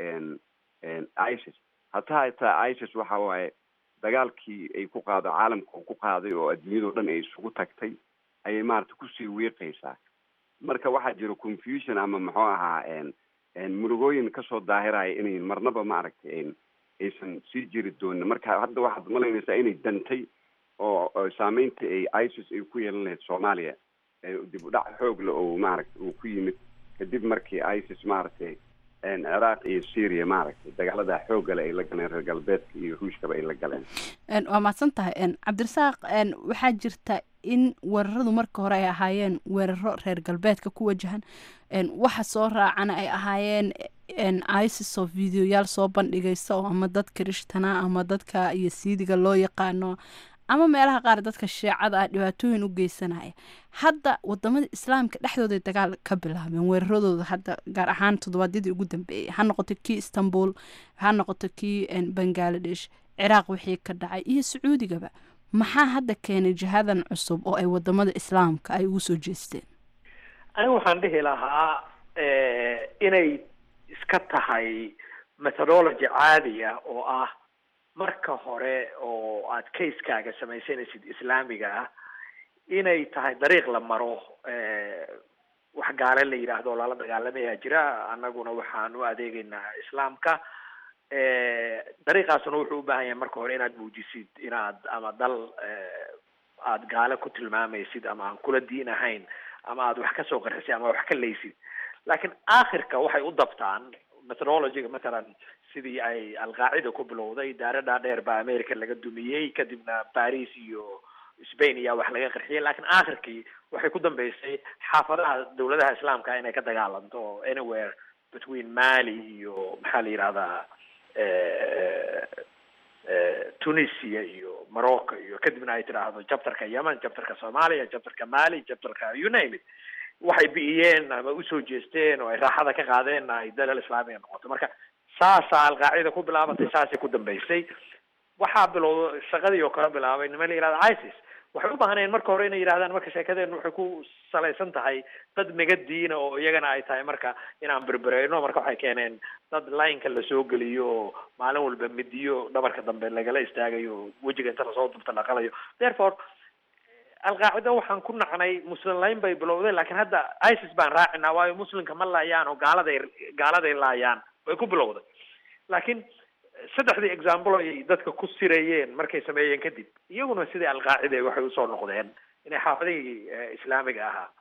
isis hataa hataa isis waxa waaye dagaalkii ay ku qaado caalamka uu ku qaaday oo adduunyadao dhan ay isugu tagtay ayay maaragtay kusii wiiqaysaa marka waxaa jira confusion ama muxuu ahaa murugooyin kasoo daahiraya inay marnaba maaragtay aysan sii jiri doonin marka hadda waxaad malaynaysaa inay dantay oo saameynta ay isis ay ku yeelan lahayd soomaaliya dib u dhac xoog le oo maaragtay uu ku yimid kadib markii isis maaragtay ciraaq iyo syria maaragtay dagaalada xoogale ay la galeen reer galbeedka iyo ruushkaba ay la galeen waa mahadsan tahay cabdirasaaq waxaa jirta in weeraradu marka hore ay ahaayeen weeraro reer galbeedka ku wajahan waxa soo raacana ay ahaayeen isis oo videoyaal soo bandhigaysa oo ama dadka rishtana ama dadka iyo siidiga loo yaqaano ama meelaha qaar dadka shiicada ah dhibaatooyin u geysanaya hadda wadamada islaamka dhexdooday dagaal ka bilaabeen weeraradooda hadda gaar ahaan toddobaadyadii ugu dambeeyay ha noqoto kii istanbul ha noqoto kii bangaladesh ciraaq wixii ka dhacay iyo sacuudigaba maxaa hadda keenay jihadan cusub oo ay wadamada islaamka ay ugu soo jeesteen anigu waxaan dhihi lahaa inay iska tahay methodology caadiya oo ah marka hore oo aad casekaaga samaysanaysid islaamiga ah inay tahay dariiq la maro wax gaale la yidhaahdo lala dagaalamayaa jira annaguna waxaan u adeegaynaa islaamka dariiqaasuna wuxuu u baahan yahay marka hore inaad muujisid inaad ama dal aad gaale ku tilmaamaysid ama aan kula diin ahayn ama aad wax kasoo qarxisid ama wax ka leysid laakiin aakhirka waxay u dabtaan methodologyga mathalan sidii ay alqaacida ku bilowday daare dhaadheer baa america laga dumiyey kadibna paris iyo spain ayaa wax laga qarxiyay laakiin aakhirkii waxay ku dambeysay xaafadaha dawladaha islaamka inay ka dagaalanto anywhere between mali iyo maxaa la yidhahdaa tunisia iyo morocco iyo kadibna ay tidhaahdo jabtarka yemen jabtarka soomaaliya jabtarka mali jabtarka you name it waxay bi'iyeen ama usoo jeesteen oo ay raaxada ka qaadeen ay dalal islaamiga noqoto marka saasaa alqaacida ku bilaabatay saasay ku dambeysay waxaa bilowda shaqadii oo kala bilaabay nima la yihahda isis waxay u baahnayeen marka hore inay yidhahdaan marka sheekadeenu waxay ku salaysan tahay dad naga diina oo iyagana ay tahay marka inaan berbereyno marka waxay keeneen dad lineka lasoo geliyo oo maalin walba midiyo dhabarka dambe lagala istaagayo wejiga inta lasoo dubta dhaqalayo therefore alqaacida waxaan ku nacnay muslim layn bay bilowdeen laakiin hadda isis baan raacinaa waayo muslimka ma laayaan oo gaaladay gaaladay laayaan way ku bilowday laakiin saddexdii example ay dadka ku sirayeen markay sameeyeen kadib iyaguna sidii alqaacida waxay usoo noqdeen inay xaafadihii islaamiga ahaa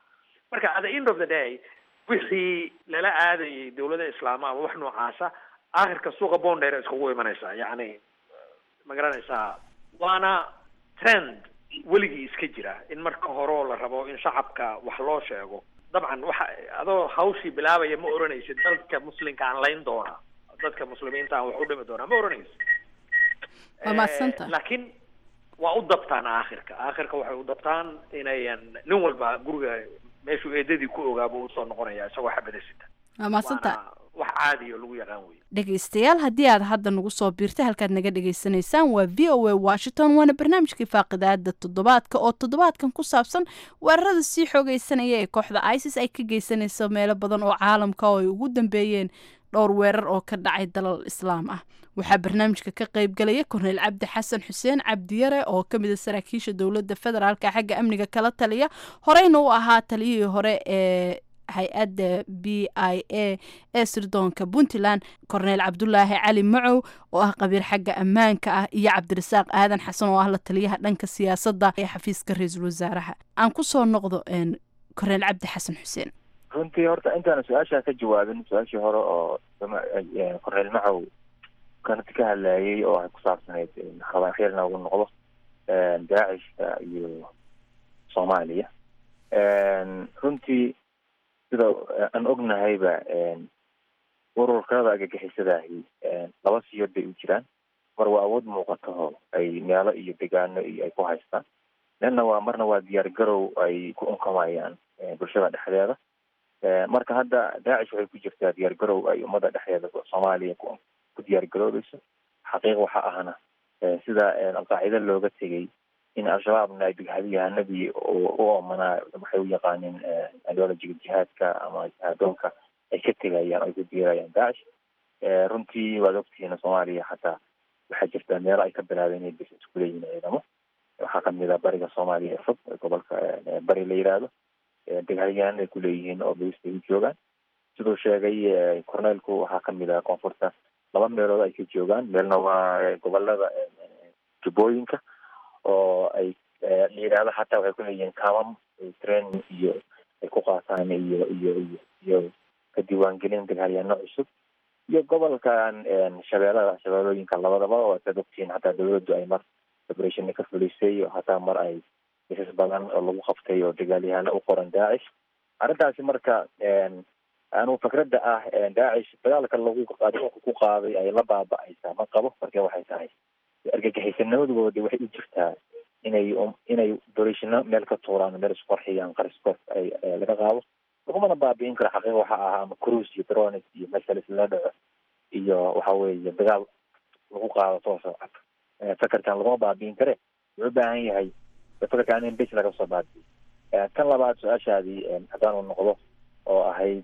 marka at the end of the day wixii lala aadayay dawladda islaama ama wax noocaasa aakhirka suuqa bondheer iskugu imanaysaa yacni ma garanaysaa waana trend weligii iska jira in marka horeo la rabo in shacabka wax loo sheego dabcan waxa adoo hawshii bilaabaya ma oranaysid dadka muslimka aan layn doona dadka muslimiinta aan wax u dhimi doonaa ma oranaysid Waa mahadsantahay. laakiin waa u dabtaan aakhirka aakhirka waxay u dabtaan inayan nin walba guriga meeshuu eedadii ku ogaaba usoo noqonaya isagoo xabada sita waa mahadsantahay waana wax caadi oo lagu yaqaan wey dhegaystayaal haddii aad hadda nagu soo biirtay halkaad naga dhagaysanaysaan waa v o a washington waana barnaamijkii faaqidaada toddobaadka oo toddobaadkan ku saabsan weerarada sii xoogeysanaya ee kooxda isis ay ka geysanayso meelo badan oo caalamka oo ay ugu dambeeyeen dhowr weerar oo ka dhacay dalal islaam ah waxaa barnaamijka ka qaybgalaya korneyl cabdi xasan xuseen cabdiyare oo ka mid a saraakiisha dowladda federaalka xagga amniga kala taliya horeyna u ahaa taliyihii hore ee hay-adda b i a ee sirdoonka puntland korneyl cabdulaahi cali macow oo ah qabiir xagga ammaanka ah iyo cabdirasaaq aadan xasan oo ah la taliyaha dhanka siyaasadda ee xafiiska ra-iisul wasaaraha aan kusoo noqdo korneyl cabdi xasan xuseen runtii horta intaana su-aashaa ka jawaabin su-aashii hore oo korneyl macow kanati ka hadlayay oo ay ku saabsanayd rabaan khiyarna ugu noqdo daacishka iyo soomaaliya runtii sida aan ognahayba ururkada argagixisadahi laba siyood bay u jiraan mar waa awood muuqataho ay meelo iyo degaano iyo ay ku haystaan lana waa marna waa diyaar garow ay ku unkamayaan bulshada dhexdeeda marka hadda daacish waxay ku jirtaa diyaar garow ay ummadda dhexdeeda soomaaliya ku ku diyaar garoobeyso xaqiiq waxa ahna sida alqaacida looga tegay in al-shabaabna ay bighabiyahanadii u oomanaa waxay u yaqaaneen ideologiga jihaadka ama jihaadoonka ay ka tegayaan ay ku biirayaan daacish runtii waad ogtihiin soomaaliya xataa waxaa jirta meelo ay ka bilaabeen inay bis isku leeyihiin ciidamo waxaa kamid ah bariga soomaaliya ee fog gobolka bari la yidhaahdo deghalyahan ay ku leeyihiin oo bais ay u joogaan siduu sheegay corneelku waxaa kamid ah koonfurta laba meelood ay ka joogaan meelna waa gobolada jubbooyinka oo ay la yidhaahdo xataa waxay ku leeyihiin kamam training iyo ay ku qaataan iyo iyo iyo iyo ka diiwaangelin dagaalyaano cusub iyo gobolkan shabeelada shabeelooyinka labadaba oo saad ogtihiin xataa dawladdu ay mar operation ka fulisay hataa mar ay bisas badan oo lagu qabtay oo dagaalyahano u qoran daacish arrintaasi marka anu fikradda ah daacish dagaalka lagu adduunka ku qaaday ay la baaba-aysaa ma qabo marka waxay tahay argagixisanimadooda waxay u jirtaa inay inay dorishino meel ka tuuraan meel isqorxiyaan qariskor ay laga qaado lagumana baabi'in karo xaqiiqa waxa ah ama cruise iyo drones iyo mesalis la dhaco iyo waxa weeye dagaal lagu qaado tooso cad fakerkan laguma baabi'in kare wuxuu u baahan yahay fakerkan in bes laga soo baabi'iyo tan labaad su-aashaadii haddaanu noqdo oo ahayd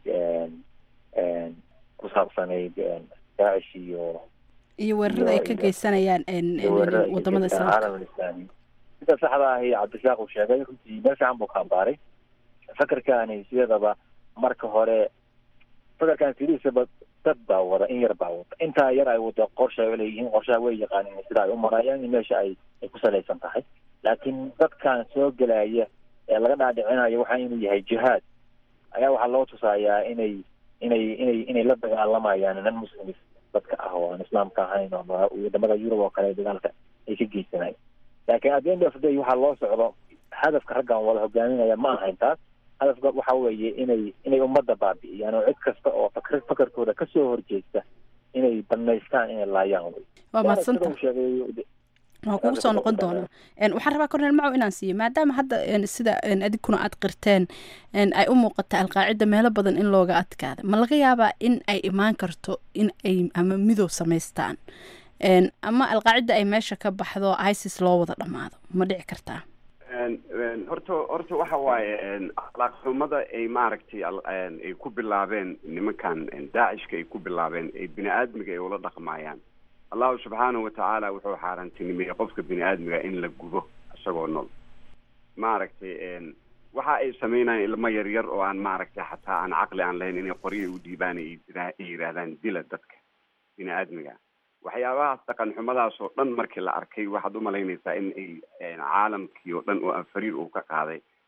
ku saabsanayd daacish iyo iyo weerarada ay ka geysanayaan wadamada islaamka caalam alislaami sida saxda ahi cabdirasaaq uu sheegay runtii meel fiican buu ka ambaaray fakerkani sideedaba marka hore fakerkan sidiisaba dad baa wada in yar baa wada intaa yar ay wada qorsha ay leeyihiin qorshaha way yaqaanin sida ay u marayaan in meesha ay ay ku salaysan tahay laakiin dadkan soo gelaya ee laga dhaadhicinayo waxa inuu yahay jihaad ayaa waxaa loo tusayaa inay inay inay inay la dagaalamayaan nan muslimis dadka ah oo aan islaamka ahayn oo wadamada yurub oo kale dagaalka ay ka geysanayan laakiin at the end of the day waxaa loo socdo hadafka raggan wada hogaaminaya ma ahayn taas hadafka waxa weeye inay inay ummadda baabi'iyaan oo cid kasta oo fakr fakarkooda kasoo horjeesta inay banaystaan inay laayaan wey waa mahadsanta sheegay waa kugu soo noqon doonaa waxaan rabaa cornel macow inaan siiyo maadaama hadda sida adigkuna aad qirteen ay u muuqata alqaacida meelo badan in looga adkaada ma laga yaabaa in ay imaan karto in ay ama midow samaystaan ama alqaacida ay meesha ka baxdo isis loo wada dhammaado ma dhici kartaa horta horta waxa waaye akhlaaqxumada ay maaragtay ay ku bilaabeen nimankan daacishka ay ku bilaabeen ay bini aadmiga ay ula dhaqmayaan allahu subxaanahu watacaala wuxuu xaaraantinimeeyey qofka bini aadmiga in la gubo isagoo nool maaragtay waxa ay sameynayaan ilmo yaryar oo aan maaragtay xataa aan caqli aan lahayn inay qoryo u dhiibaan ay yidhaahdaan dila dadka bini aadmiga waxyaabahaas dhaqan xumadaas oo dhan markii la arkay waxaad umalaynaysaa in ay caalamkii oo dhan oo afariir uu ka qaaday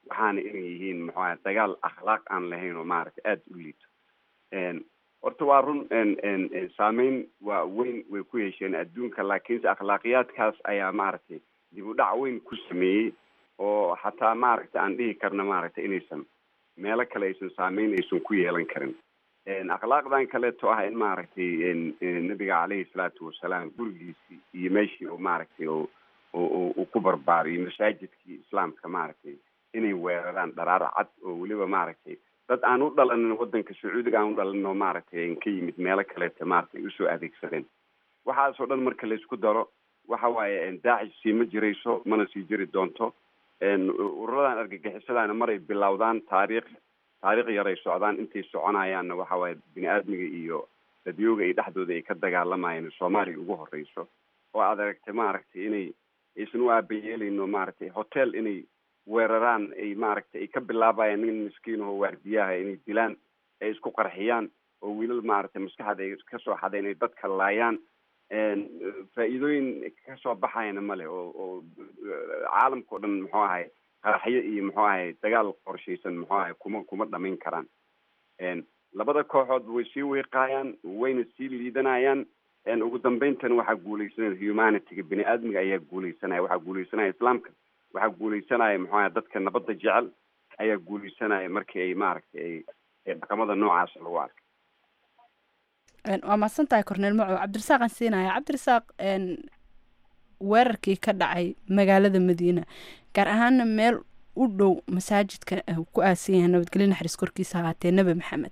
waxaana inay yihiin muxuu ahay dagaal akhlaaq aan lahayn oo maaragtay aada u liito horta waa run saameyn waa weyn way ku yeesheen adduunka laakiinse akhlaaqiyaadkaas ayaa maaragtay dib u dhac weyn ku sameeyey oo xataa maaragtay aan dhihi karna maaragtay inaysan meelo kale aysan saameyn aysan ku yeelan karin akhlaaqdan kaleeto ah in maaragtay nabiga caleyhi salaatu wasalaam gurigiisii iyo meeshii oo maaragtay oo uu ku barbaariyo masaajidkii islaamka maaragtay inay weeraraan dharaar cad oo weliba maaragtay dad aan u dhalanin wadanka sacuudiga aan u dhalanin oo maaragtay ka yimid meelo kaleeta maaragtay usoo adeegsadeen waxaasoo dhan marka laisku daro waxa waaye daacish sii ma jirayso mana sii jiri doonto ururadan argagixisadaana maray bilowdaan taariikh taariikh yaray socdaan intay soconayaanna waxa waaye bini aadmiga iyo dadyooga ay dhexdooda ay ka dagaalamayeen soomaaliya ugu horeyso oo aad aragtay maaragtay inay aysan u aabayeeleyno maaragtay hotel inay weeraraan ay maaragtay ay ka bilaabayaan nin miskiin oo waardiyaha inay dilaan ay isku qarxiyaan oo wiilal maaragtay maskaxda ay kasoo xadeen ay dadka laayaan faa'iidooyin kasoo baxayana male oo oo caalamka o dhan muxuu ahay qaraxyo iyo muxuu ahay dagaal qorshaysan muxuu ahay kuma kuma dhamayn karaan labada kooxood way sii wiiqaayaan wayna sii liidanayaan ugu dambayntana waxaa guuleysanaya humanityga bini aadmiga ayaa guuleysanaya waxaa guuleysanaya islaamka waxaa guuleysanaya muxuu ahay dadka nabadda jecel ayaa guuleysanaya markii ay maaragtay ay dhaqamada noocaas lagu arkay waa mahadsan tahay corneel macow cabdirasaaqaan siinaya cabdirasaaq weerarkii ka dhacay magaalada madiina gaar ahaana meel u dhow masaajidka ku aasan yahay nabadgelyo naxariis korkiisa ahaatee nebi maxamed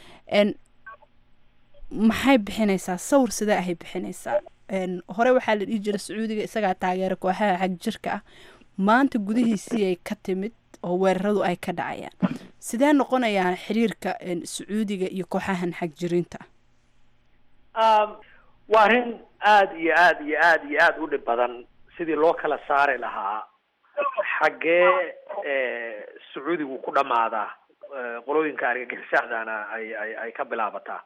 maxay bixinaysaa sawir sidee ahay bixinaysaa hore waxaa la dhihi jira sacuudiga isagaa taageera kooxaha xag jirka ah maanta gudihiisii ay ka timid oo weeraradu ay ka dhacayaan sidee noqonayaan xiriirka sacuudiga iyo kooxahan xag jirinta waa arrin aada iyo aada iyo aada iyo aada u dhib badan sidii loo kala saari lahaa xaggee sacuudigu ku dhammaadaa qolooyinka argagixisaadana ay ay ay ka bilaabataa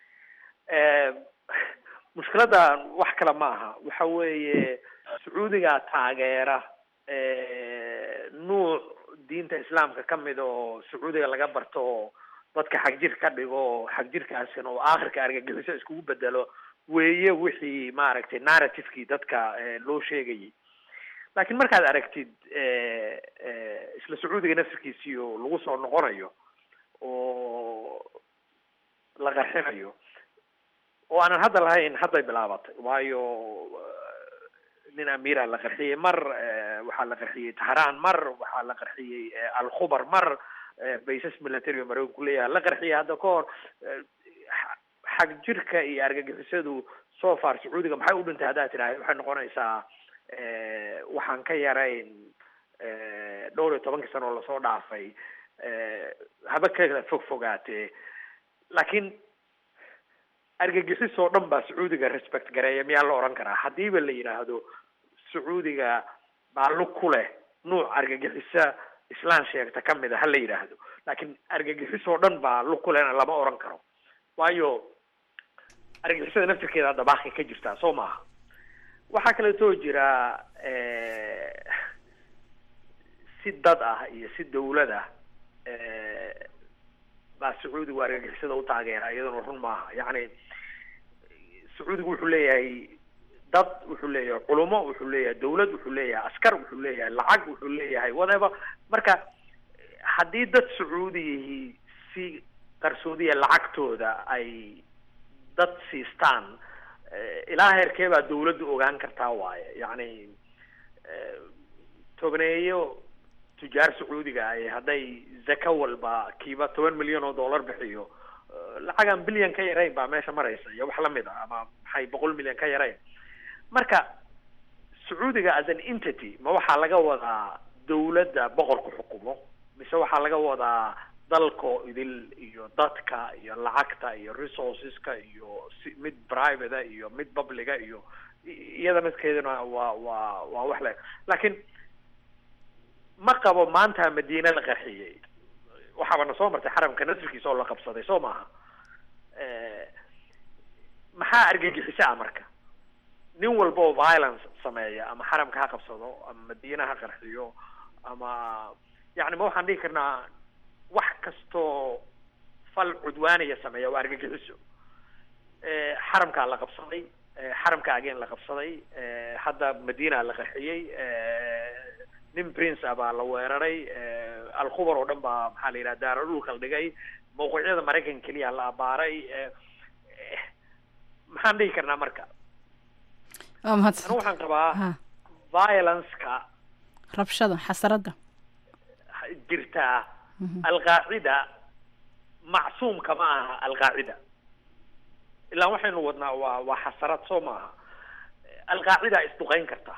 mushkiladda wax kale ma aha waxa weeye sacuudiga taageera nuuc diinta islaamka ka mid oo sacuudiga laga barto oo dadka xagjir ka dhigo xagjirkaasina oo aakhirka argagixiso iskugu bedelo weeye wixii maaragtay narrativekii dadka loo sheegayay laakiin markaad aragtid isla sacuudiga nafsirkiisii oo lagu soo noqonayo oo la qarxinayo oo aanan hadda lahayn hadday bilaabatay waayo nin amiira la qarxiyey mar waxaa la qarxiyey tahraan mar waxaa la qarxiyey alkhubar mar baysas military oo mareykanku leeyahay la qarxiyay hadda ka hor xag jirka iyo argagixisadu so far sacuudiga maxay u dhintay haddaad tidhaahd waxay noqonaysaa waxaan ka yarayn dhowr iyo tobankii sano oo lasoo dhaafay haba kala fog fogaatee laakiin argagixis oo dhan baa sacuudiga respect gareeya miyaa la odhan karaa haddiiba la yidhaahdo sacuudiga baa lug ku leh nuuc argagixisa islaan sheegta ka mid a ha la yidhaahdo laakiin argagixis oo dhan baa lug ku lehna lama odhan karo waayo argagixisada naftirkeeda hadda baaqi ka jirtaa soo maaha waxaa kaleetoo jira si dad ah iyo si dawlad ah baa sacuudigu argagixisada u taageera iyaduna run maaha yacni sacuudigu wuxuu leeyahay dad wuxuu leeyahay culumo wuxuu leeyahay dawlad wuxuu leeyahay askar wuxuu leeyahay lacag wuxuu leeyahay whatever marka haddii dad sacuudiyihii si qarsoodiya lacagtooda ay dad siistaan ilaa heerkee baa dawladdu ogaan kartaa waaye yacni togneeyo tujaar sacuudiga ay hadday zaka walba kiiba toban milyan oo dollar bixiyo lacagaan bilyan ka yarayn baa meesha maraysa iyo wax lamid a ama maxay boqol milyan ka yarayn marka sacuudiga as an entity ma waxaa laga wadaa dawladda boqorku xukumo mise waxaa laga wadaa dalko idil iyo dadka iyo lacagta iyo resourceska iyo si mid private iyo mid publica iyo iyada midkeeduna waa waa waa wax le laakiin ma qabo maanta madiina la qarxiyey waxaaba na soo martay xaramka nasrikiisa oo la qabsaday soo maaha maxaa argagixisa ah marka nin walba oo violence sameeya ama xaramka ha qabsado ama madiina ha qarxiyo ama yacni ma waxaan dhihi karnaa wax kastoo fal cudwaanaya sameeya waa argagixiso xaramkaa la qabsaday xaramka ageen la qabsaday hadda madiina la qaxiyey nin prince ah baa la weeraray alkhubar oo dhan baa maxaa la yidhaha daaro dhulka la dhigay mawqiciyada maraykanka keliya la abaaray maxaan dhihi karnaa marka waa mahadsan anu waxaan qabaa ha violence-ka rabshada xasaradda jirtaa alqaacida macsuumka ma aha alqaacida ilaa waxaynu wadnaa waa waa xasarad soo maaha alqaacida isduqeyn karta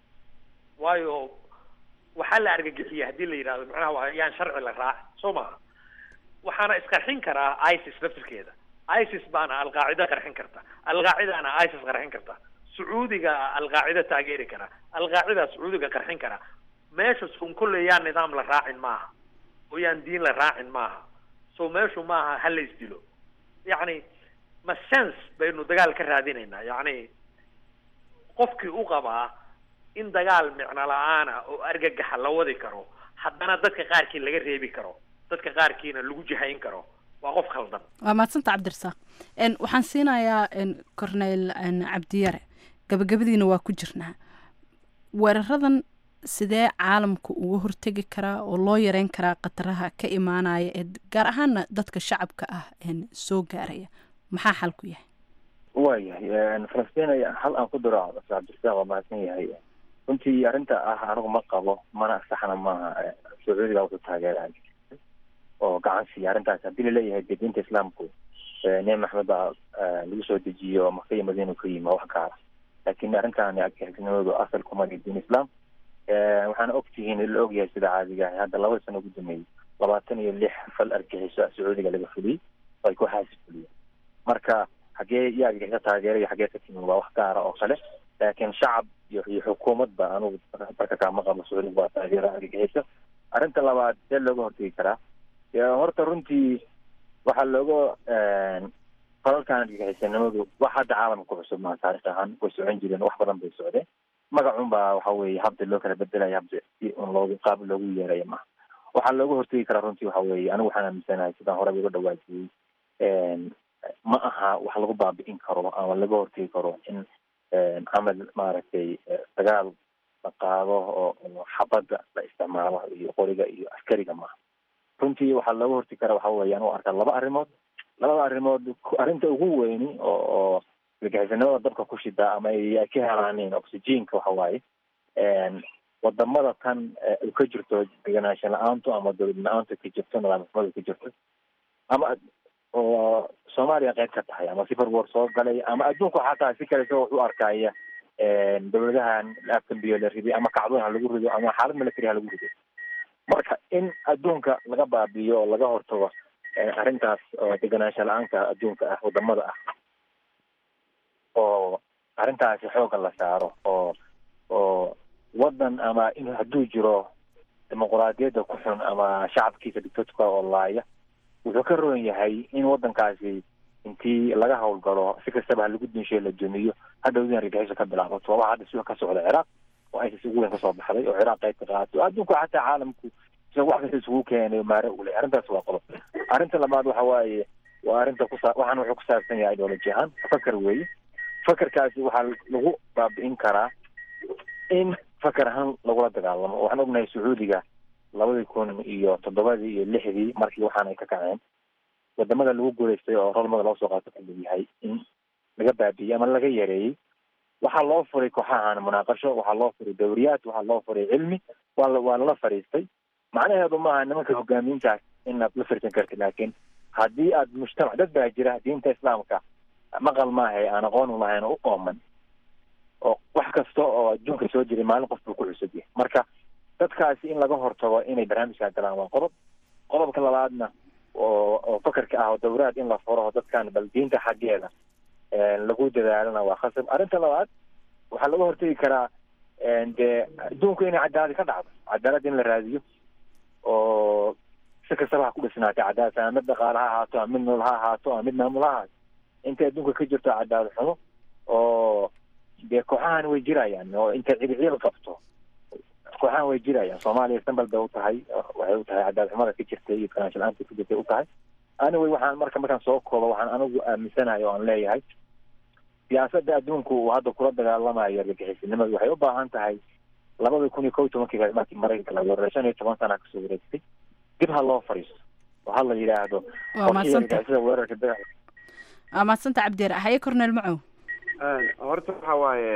waayo waxaa la argagixiya haddii la yidhahdo macnaha waa yaan sharci la raac soo maaha waxaana isqarxin karaa isis laftirkeeda isis baana alqaacida qarxin karta alqaacidana isis qarxin karta sacuudiga alqaacida taageeri kara alqaacida sacuudiga qarxin kara meesha sun kulle yaan nidaam la raacin maaha oo yaan diin la raacin maaha so meeshu maaha ha la isdilo yacni ma sense baynu dagaal ka raadinaynaa yacni qofkii u qabaa in dagaal micno la-aana oo argagaxa la wadi karo haddana dadka qaarkii laga reebi karo dadka qaarkiina lagu jihayn karo waa qof khaldan waa mahadsanta cabdirasaaq n waxaan siinayaa n corneyl n cabdiyare gabagabadiina waa ku jirnaa weeraradan sidee caalamku uga hortegi karaa oo loo yareyn karaa khataraha ka imaanaya ee gaar ahaana dadka shacabka ah n soo gaaraya maxaa xal ku yahay waayahay falastiin hal aan ku diro cabdirasaaq waa mahadsan yahay runtii arrinta ah anigu ma qabo mana saxna maaha sacuudiga wuxuu taageeraa oo gacan siiya arrintaas haddii laleeyahay dee diinta islaamku nebi maxamed baa lagu soo dejiyo maka iyo madiina ka yimi waa wax gaara laakiin arrintan argixisnimadu asal kuma lihi diin islam waxaana ogtihiin la ogyahay sida caadiga ah hadda laba sano ugu dambeeyey labaatan iyo lix fal argixiso sacuudiga laga fuliyey oo ay kooxaasi fuliyeen marka xagee iyo argixisa taageeraya xagee ka timi waa wax gaara oo kale laakiin shacab iyo iyo xukuumadba anugu marka kaama qabo sacuudiga waa taageera argixisa arrinta labaad see looga hortegi karaa horta runtii waxaa looga falalkan argagixisanimadu wax hadda caalamka ku cusub maa taarikh ahaan way socon jireen wax badan bay socdeen magacun baa waxa weeye habda loo kala bedelaya habda si un loogu qaab loogu yeeraya maha waxaa looga hortegi karaa runtii waxa weeye anigu waxaan aaminsanahay sidaan horeba uga dhawaajiyey ma aha wax lagu baabi'in karo ama laga hortegi karo in camal maaragtay dagaal la qaado oo xabadda la isticmaalo iyo qoriga iyo askariga maaha runtii waxaa looga hortegi karaa waxa weeye anu arkaa laba arrimood labada arrimood arrinta ugu weyni oo oo argagixisanimada dabka ku shidaa ama ay ka helaaneen oxygenka waxa waaye wadamada tan ay ka jirto deganaansho la-aantu ama dowlad la-aantu ka jirto nidaamxumadu ka jirto ama oo soomaaliya qayb ka tahay ama sifar war soo galay ama adduunku xataa si kale isagoo wax u arkaya dowladahan afkambiyo la riday ama kacdoon ha lagu rido ama xaalad military ha lagu rido marka in adduunka laga baabiyo oo laga hortago arrintaas oo deganaansho la-aanka adduunka ah wadamada ah oo arrintaasi xoogga la saaro oo oo wadan ama in hadduu jiro dimuquraadiyadda ku xun ama shacabkiisa dictatorka oo laaya wuxuu ka roon yahay in wadankaasi intii laga howlgalo si kastaba ha lagu dinshiyo la dumiyo hadhowdin argagixiso ka bilaabato waa hadda sida ka socda ciraaq oo isis ugu weyn kasoo baxday oo ciraaq qayb ka qaato adduunku xataa caalamku isaga wax kasta isugu keenay maare ule arrintaas waa qodob arrinta labaad waxa waaye waa arrinta kusa waxaan wuxuu ku saabsan yahay ideology ahaan fakar weeye fakarkaasi waxaa lagu baabi'in karaa in fakar ahaan lagula dagaalamo waxaan ognahay sacuudiga labadii kun iyo toddobadii iyo lixdii markii waxaan ay ka kaceen wadamada lagu guulaystay oo rolmada loo soo qaato kamid yahay in laga baabi'iyey ama laga yareeyey waxaa loo furay kooxahan munaaqasho waxaa loo furay dawriyaad waxaa loo furay cilmi waa la waa lala fadhiistay macnaheedu maaha nimanka hogaamiintaas inaad la firsan kartid laakiin haddii aad mujtamac dad baa jira diinta islaamka maqal maahay aan aqoon lahayn oo u ooman oo wax kasta oo adduunka soo jiray maalin qof buu ku cusub yahay marka dadkaasi in laga hortago inay barnaamijkaa galaan waa qodob qodobka labaadna oo oo fakarka ah oo dawraad in la furo dadkan bal diinta xaggeeda lagu dadaalana waa khasab arrinta labaad waxaa laga hortegi karaa dee adduunku inay cadaalad ka dhacdo cadaalad in la raadiyo oo si kastaba ha ku dhisnaatay cadaalad ama mid dhaqaale ha ahaato ama mid nool ha ahaato ama mid maamul ha ahaato intay adduunka ka jirto cadaalad xumo oo dee kooxahan way jirayaan oo intay cidiciil qabto kooxahan way jirayaan soomaaliya sambal bay u tahay waxay u tahay cadaalad xumada ka jirtay iyo financial anta ku jirtay u tahay anyway waxaan marka markaan soo koobo waxaan anigu aaminsanahay oo aan leeyahay siyaasadda adduunku uu hadda kula dagaalamayo argagixisinimadu waxay u baahan tahay labada kun iyo kow iyo tobankii markii maraykanka laga wareegay shan iyo toban sana kasoo wareegtay dib ha loo fadhiisto oo ha la yidhaahdo waa mahadsanta argagixisada weerarka dagaal waa mahadsanta cabdiyeer haye cornel macow horta waxa waaye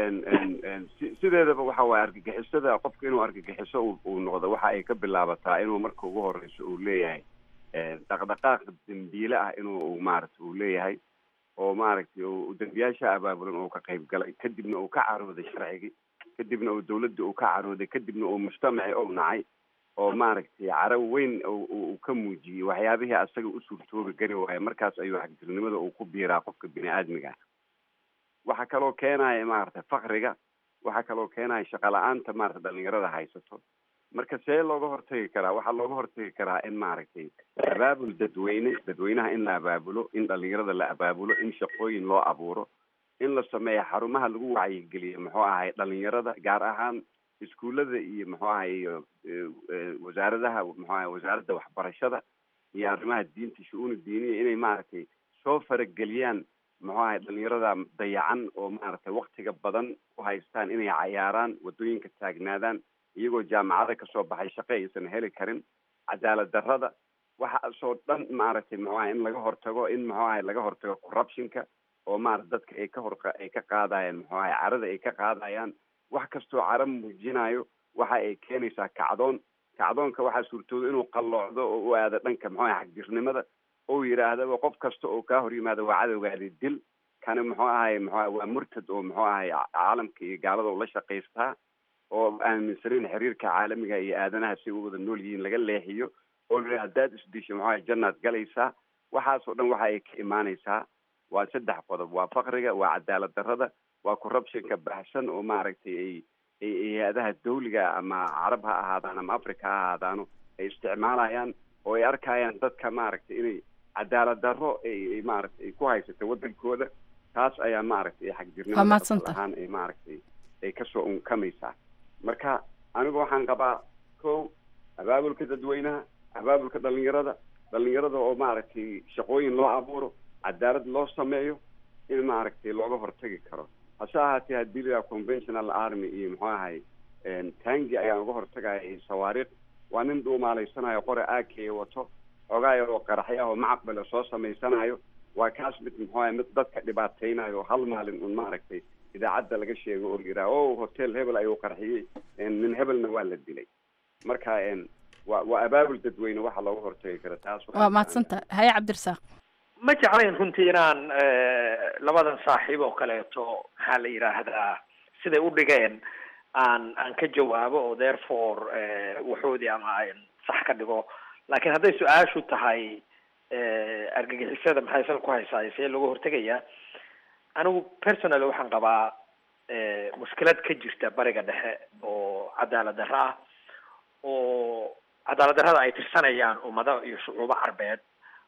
si- sideedaba waxa waaye argagixisada qofka inuu argagixiso uu- uu noqdo waxa ay ka bilaabataa inuu marka ugu horeyso uu leeyahay dhaqdhaqaaq dembiile ah inuu uu maaragta uu leeyahay oo maaragtay uu dembiyaasha abaabulan uu ka qayb galay kadibna uu ka carooday sharcigii kadibna uu dawladda uu ka carooday kadibna uu mujtamaci ou nacay oo maaragtay caro weyn uu- uu uu ka muujiyey waxyaabihii asaga u suurtoobi gari waaya markaas ayuu xagjirnimada uu ku biiraa qofka bini aadmiga ah waxaa kaloo keenaya maaragtay fakriga waxaa kaloo keenaya shaqa la-aanta maarata dhalinyarada haysato marka see looga hortagi karaa waxaa looga hortagi karaa in maaragtay abaabul dadweyne dadweynaha in la abaabulo in dhalinyarada la abaabulo in shaqooyin loo abuuro in la sameeyo xarumaha lagu wacyigeliyo muxuu ahay dhalinyarada gaar ahaan iskuullada iyo muxuu ahay iyo eh, eh, wasaaradaha muxuu ahay wasaaradda waxbarashada iyo arrimaha diinta shu-uuna diiniya inay maaragtay soo farageliyaan muxuu ahay dhalinyarada dayacan oo maaragtay waktiga badan u haystaan inay cayaaraan wadooyinka taagnaadaan iyagoo jaamacada kasoo baxay shaqo aysan heli karin cadaalad darrada waxaasoo dhan maaragtay muxuu ahay in laga hortago in muxuu ahay laga hortago corruptionka oo maarata dadka ay ka hor ay ka qaadayaan muxuu ahay carada ay ka qaadayaan wax kastoo caro muujinayo waxa ay keenaysaa kacdoon kacdoonka waxaa suurtooda inuu qalloocdo oo u aado dhanka muxuu ahay xagjirnimada oo yidhaahdaba qof kasta oo kaa hor yimaado waa cadowgaadi dil kani muxuu ahay muxuu ahay waa murtad oo muxuu ahay caalamka iyo gaalada ula shaqaystaa oo aaminsanin xiriirka caalamiga iyo aadanaha si u wada nool yihiin laga leexiyo oo la haddaad isdisho muxuu ahay jannaad galaysaa waxaasoo dhan waxa ay ka imaanaysaa waa saddex qodob waa fakriga waa cadaalad darrada waa corruptionka baxsan oo maaragtay ay ay ay hay-adaha dawliga ama carab ha ahaadaan ama africa ha ahaadaano ay isticmaalayaan oo ay arkayaan dadka maaragtay inay cadaalad darro ay ay maaragtay ay ku haysato wadankooda taas ayaa maaragtay Waa xagjirnimada mahadsantahay. asal ahaan ay maaragtay ay kasoo unkamaysaa marka anigu waxaan qabaa kow abaabulka dadweynaha abaabulka dhalinyarada dhalinyarada oo maaragtay shaqooyin loo abuuro cadaalad loo sameeyo in maaragtay looga hortagi karo hase ahaatee haddii la yidhaha conventional army iyo muxuu ahay tangi ayaan uga hortagaya iyo sawaariikh waa nin dhuumaalaysanayo qore aakeye wato xoogaa yaroo qaraxyo ah oo macaqbale soo samaysanayo waa kaas mid muxuu ahay mid dadka dhibaateynayo hal maalin un maaragtay idaacadda laga sheego oo la yidhaha o hotel hebel ayuu qarxiyey nin hebelna waa la dilay marka waa waa abaabul dadweyne waxa looga hortagi kara taas waa mahadsanta haye cabdirasaaq ma jeclayn runtii inaan labadan saaxiib oo kaleeto maxaa la yidhaahdaa siday u dhigeen aan aan ka jawaabo oo therefore waxoodii ama aan sax ka dhigo laakiin hadday su-aashu tahay argagixisada maxay sal ku haysaa see looga hortegayaa anigu personally waxaan qabaa mushkilad ka jirta bariga dhexe oo cadaalad darro ah oo cadaalad darrada ay tirsanayaan ummado iyo shucuubo carbeed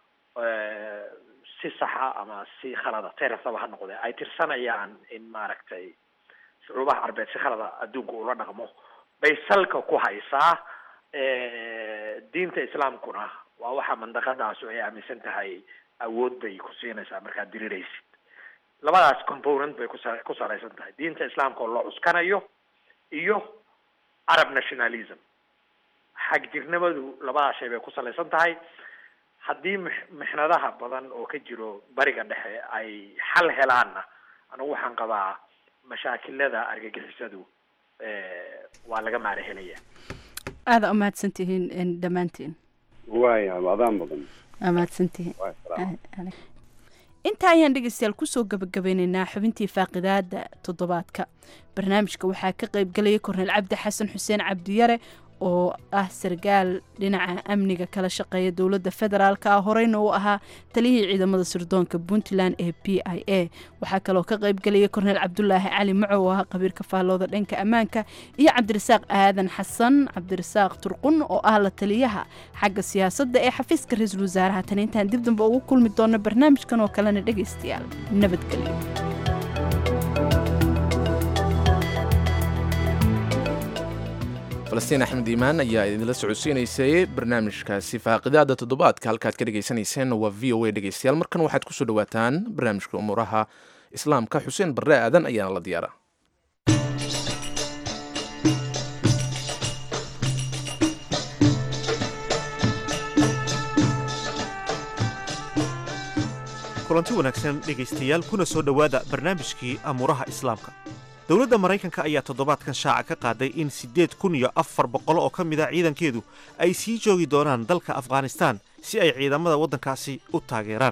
si saxa ama si khalada teresaba ha noqdee ay tirsanayaan in maaragtay shucuubaha carbeed si khalada adduunka ula dhaqmo bay salka ku haysaa diinta islaamkuna waa waxa mandaqadaasu ay aaminsan tahay awood bay ku siinaysaa markaad diriraysid labadaas component bay kusa ku salaysan tahay diinta islaamka oo loo cuskanayo iyo arab nationalism xagjirnimadu labadaas shay bay ku salaysan tahay haddii mix mixnadaha badan oo ka jiro bariga dhexe ay xal helaanna anigu waxaan qabaa mashaakilada argagixisadu waa laga maara helaya aada umahadsan tihiin dhammaantiin waaya adaan badan waa mahadsantihiin waa salaam intaa ayaan dhegeystayaal kusoo gabagabeyneynaa xubintii faaqidaada toddobaadka barnaamijka waxaa ka qayb galaya korneel cabdi xasan xuseen cabdiyare oo ah sargaal dhinaca amniga kala shaqeeya dowladda federaalk ah horeyna uu ahaa taliyihii ciidamada sirdoonka puntland ee b i a waxaa kaloo ka qayb galaya korneel cabdulaahi cali macow oo ah qabiirka faallooda dhanka ammaanka iyo cabdirasaaq aadan xasan cabdirasaaq turqun oo ah la taliyaha xagga siyaasadda ee xafiiska ra-iisul wasaaraha tan intaan dib dambe ugu kulmi doono barnaamijkan oo kalena dhegeystayaal nabadgelyo falastiin axmed iimaan ayaa idinla socodsiinaysay barnaamijkaasi faaqidaada toddobaadka halkaad ka dhegaysanayseen waa v o a dhegeystayaal markan waxaad kusoo dhawaataan barnaamijka umuuraha islaamka xuseen barre aadan ayaana la diyaara kulanti wanaagsan dhegaystayaal kuna soo dhowaada barnaamijkii amuuraha islaamka dowladda maraykanka ayaa toddobaadkan shaaca ka qaaday in siddeed kun iyo afar boqol oo ka mid a ciidankeedu ay sii joogi doonaan dalka afghanistaan si ay ciidamada waddankaasi u taageeraan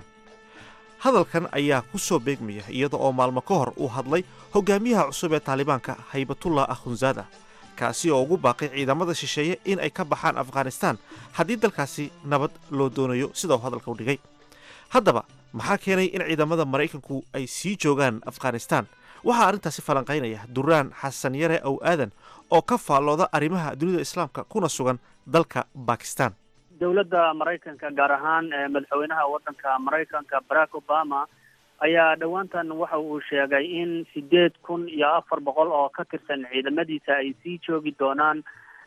hadalkan ayaa ku soo beegmaya iyada oo maalmo ka hor uu hadlay hogaamiyaha cusub ee taalibaanka haybatullah akhunzaada kaasi oo ugu baaqay ciidamada shisheeye in ay ka baxaan afghanistaan haddii dalkaasi nabad loo doonayo sida uu hadalka u dhigay haddaba maxaa keenay in ciidamada maraykanku ay sii joogaan afghanistaan waxaa arrintaasi falanqaynaya duraan xasan yare ow aadan oo ka faallooda arrimaha dunida islaamka kuna sugan dalka bakistan dowladda maraykanka gaar ahaan madaxweynaha waddanka maraykanka barack obama ayaa dhowaantan waxa uu sheegay in sideed kun iyo afar boqol oo ka tirsan ciidamadiisa ay sii joogi doonaan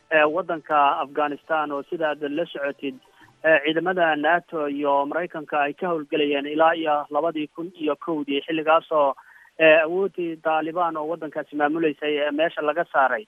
waddanka afghanistan oo sida aad la socotid ciidamada nato iyo maraykanka ay ka howlgelayeen ilaa iyo labadii kun iyo kowdii xilligaasoo awoodii taalibaan oo waddankaasi maamuleysay meesha laga saaray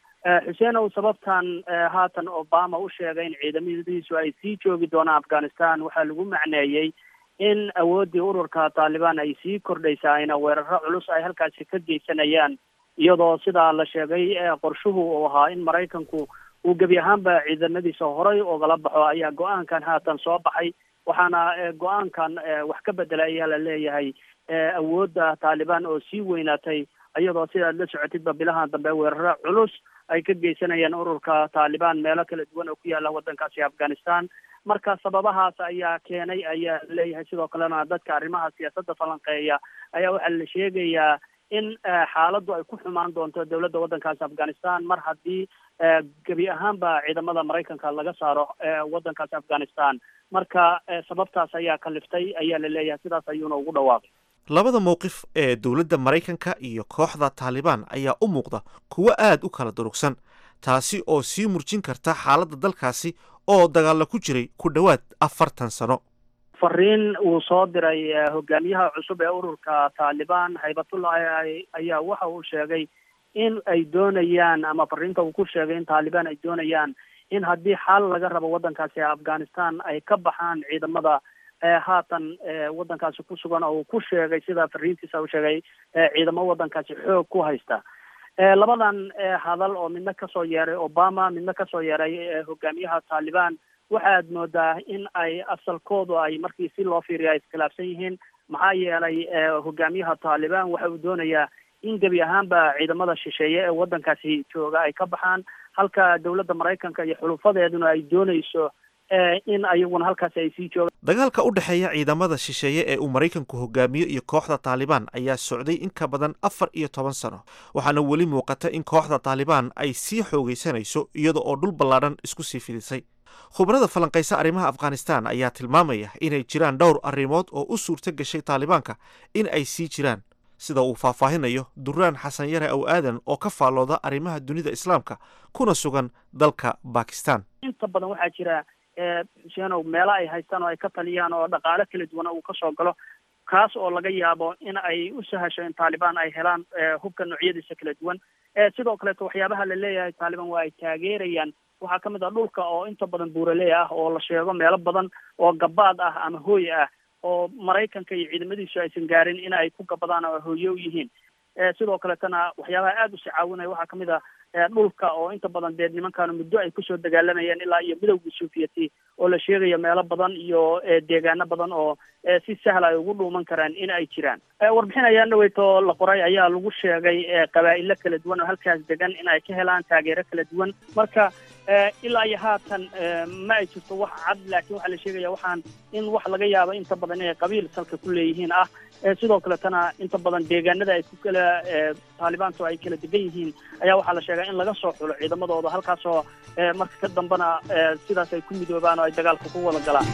xuseen ow sababtan haatan obama u sheegay in ciidamadiisu ay sii joogi doonaan afghanistan waxaa lagu macneeyey in awooddii ururka taalibaan ay sii kordhaysayna weeraro culus ay halkaasi ka geysanayaan iyadoo sidaa la sheegay qorshuhu uu ahaa in maraykanku uu gebi ahaanba ciidamadiisa horay ogala baxo ayaa go-aankan haatan soo baxay waxaana go-aankan wax ka bedela ayaa la leeyahay awoodda taalibaan oo sii weynaatay iyadoo sidaad la socotidba bilahan dambe weeraro culus ay ka geysanayaan ururka taalibaan meelo kala duwan oo ku yaala waddankaasi afghanistan marka sababahaas ayaa keenay ayaa leeyahay sidoo kalena dadka arrimaha siyaasadda falanqeeya ayaa waxaa la sheegayaa in xaaladdu ay ku xumaan doonto dowladda waddankaasi afghanistan mar haddii gebi ahaanba ciidamada maraykanka laga saaro waddankaasi afghanistan marka sababtaas ayaa kaliftay ayaa la leeyahay sidaas ayuuna ugu dhawaaqay labada mowqif ee dowladda maraykanka iyo kooxda taalibaan ayaa u muuqda kuwo aad u kala durugsan taasi oo sii murjin karta xaaladda dalkaasi oo dagaalla ku jiray ku dhowaad afartan sano fariin uu soo diray hogaamiyaha cusub ee ururka taalibaan haybatullah ayaa waxa uu sheegay in ay doonayaan ama fariinta uu ku sheegay in taalibaan ay doonayaan in haddii xal laga rabo waddankaasi afghanistan ay ka baxaan ciidamada haatan waddankaasi ku sugan oo uu ku sheegay sida fariintiisa uu sheegay ciidamo waddankaasi xoog ku haysta labadan hadal oo midna kasoo yeeray obama midna kasoo yeeray hogaamiyaha taalibaan waxaad moodaa in ay asalkoodu ay markii si loo fiiriyo ay iskhilaafsan yihiin maxaa yeelay hogaamiyaha taalibaan waxa uu doonayaa in gebi ahaanba ciidamada shisheeye ee waddankaasi jooga ay ka baxaan halka dowladda maraykanka iyo xulufadeeduna ay doonayso in ayaguna halkaasi ay sii joogaan dagaalka u dhexeeya ciidamada shisheeye ee uu maraykanku hogaamiyo iyo kooxda taalibaan ayaa socday in ka badan afar iyo toban sano waxaana weli muuqata in kooxda taalibaan ay sii xoogaysanayso iyada oo dhul ballaadhan isku sii fidisay khubarada falanqaysa arrimaha afghanistan ayaa tilmaamaya inay jiraan dhowr arrimood oo u suurto gashay taalibaanka in ay sii jiraan sida uu faahfaahinayo duraan xasan yare ow aadan oo ka faallooda arrimaha dunida islaamka kuna sugan dalka bakistan inta badan waxaa jira xuseenow meelo ay haystaan oo ay ka taliyaan oo dhaqaale kala duwan uu kasoo galo kaas oo laga yaabo in ay u sahasho in taalibaan ay helaan hubka noocyadiisa kala duwan sidoo kaleeto waxyaabaha la leeyahay taalibaan waa ay taageerayaan waxaa ka mid ah dhulka oo inta badan buuraley ah oo la sheego meelo badan oo gabaad ah ama hooy ah oo maraykanka iyo ciidamadiisu aysan gaarin in ay ku gabadaan oo hooye u yihiin sidoo kaletana waxyaabaha aada usi caawinaya waxaa kamid ah dhulka oo inta badan dee nimankaanu muddo ay kusoo dagaalamayeen ilaa iyo midowgii sovieti oo la sheegayo meelo badan iyo deegaano badan oo si sahla ay ugu dhuuman karaan in ay jiraan warbixin ayaa dhaweyto la qoray ayaa lagu sheegay qabaa'ilo kala duwan oo halkaas degan in ay ka helaan taageero kala duwan marka ilaa iyo haatan ma ay jirto wax cad laakiin waxaa la sheegaya waxaan in wax laga yaabo inta badan inay qabiil salka ku leeyihiin ah sidoo kaletana inta badan deegaanada ay ku kala taalibaantu ay kala degan yihiin ayaa waxaa la sheegaa in laga soo xulo ciidamadooda halkaasoo marka ka dambena sidaas ay ku midoobaan oo ay dagaalka ku wada galaan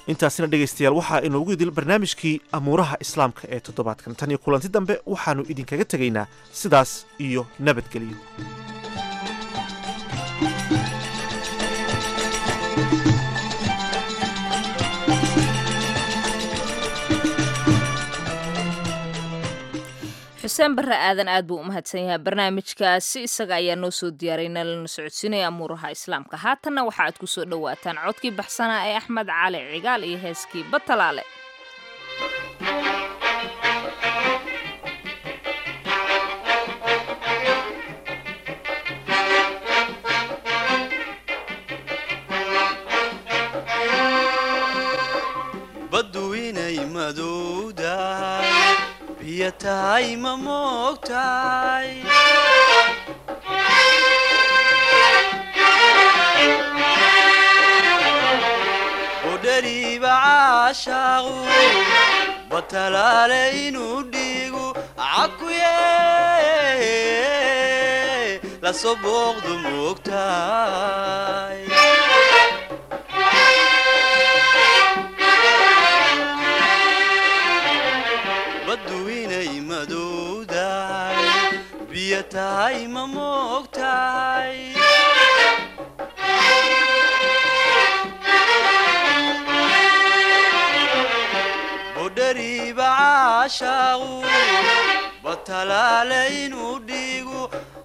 intaasina dhegaystayaal waxaa inoogu idil barnaamijkii amuuraha islaamka ee toddobaadkan tan iyo kulanti dambe waxaannu idinkaga tegaynaa sidaas iyo nabadgelyo xuseen barre aadan aad buu u mahadsan yahay barnaamijkaasi isaga ayaa noo soo diyaaray nalana socodsiinaya amuuraha islaamka haatanna waxa aad ku soo dhowaataan codkii baxsanaa ee axmed cali cigaal iyo heeskii batalaale baddu inay madowdahay biyo tahay ma moogtahay udhariiba caashaaqu batalaale inuu dhiigu cakuye lasoo booqdu moogtahay baddu inay madowdahay biyo tahay ma moogtahay budhariiba caashaaqu batalaale inuu dhiigu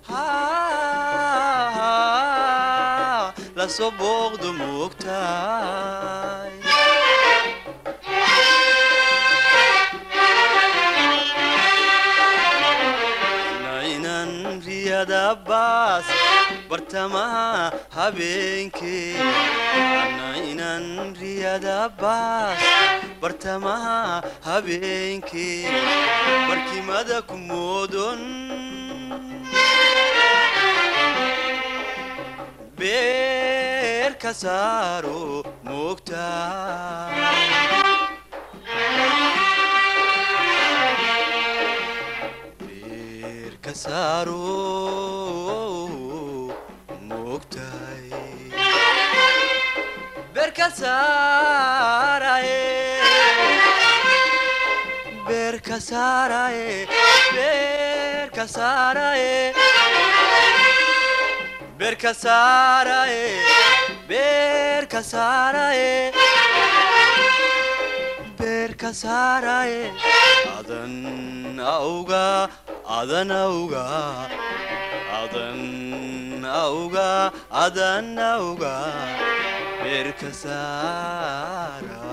lasoo booqdu moogtahay nainan riyada baas bartamaha habeenkee nainan riyada baas bartamaha habeenkee barkimada ku moodon beer ka saaro moogtaa ka saaro moogtahay beerka saaraye beerka saaraye beerka saaraye beerka saaraye beerka saaraye beerka saaraye adan auga adan auga adan auga adan auga beerka saara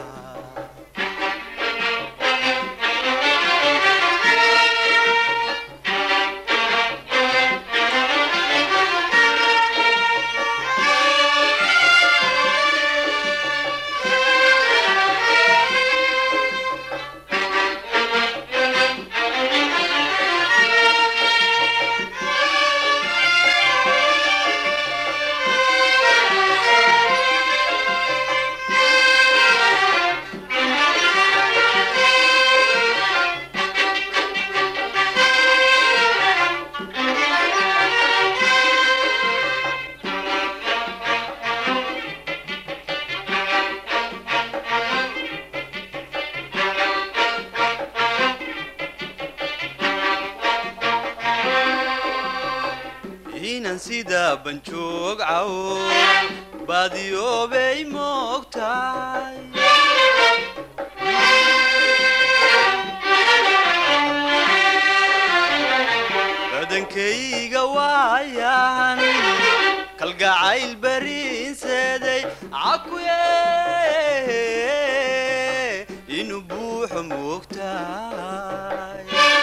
inan sida banjoog cawo baadiyoobay moogtahay badankayga waayan kalgacayl bariinseeday cakuye inuu buuxo moogtahay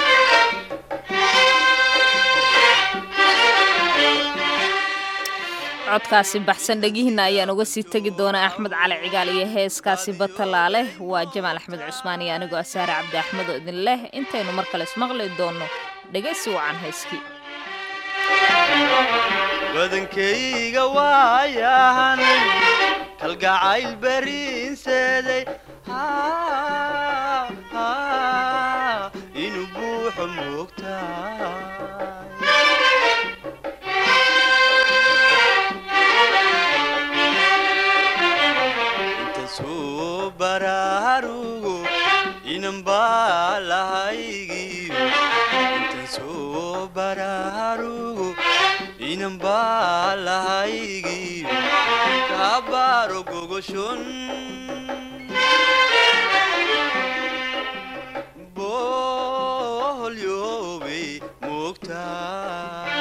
codkaasi baxsan dhegihiina ayaan uga sii tegi doonaa axmed cali cigaal iyo heeskaasi batalaale waa jamaal axmed cusmaan iyo anigoo asaare cabdi axmed oo idin leh intaynu mar kale ismaqli doonno dhegaysi wacan heeskii badankayga waayahan kalgacayl bariinseeday inuu buuxo moogtahay inta soo barugo inan baa lahaygiyo kabaaro gogoshon boholyoobay moogtaa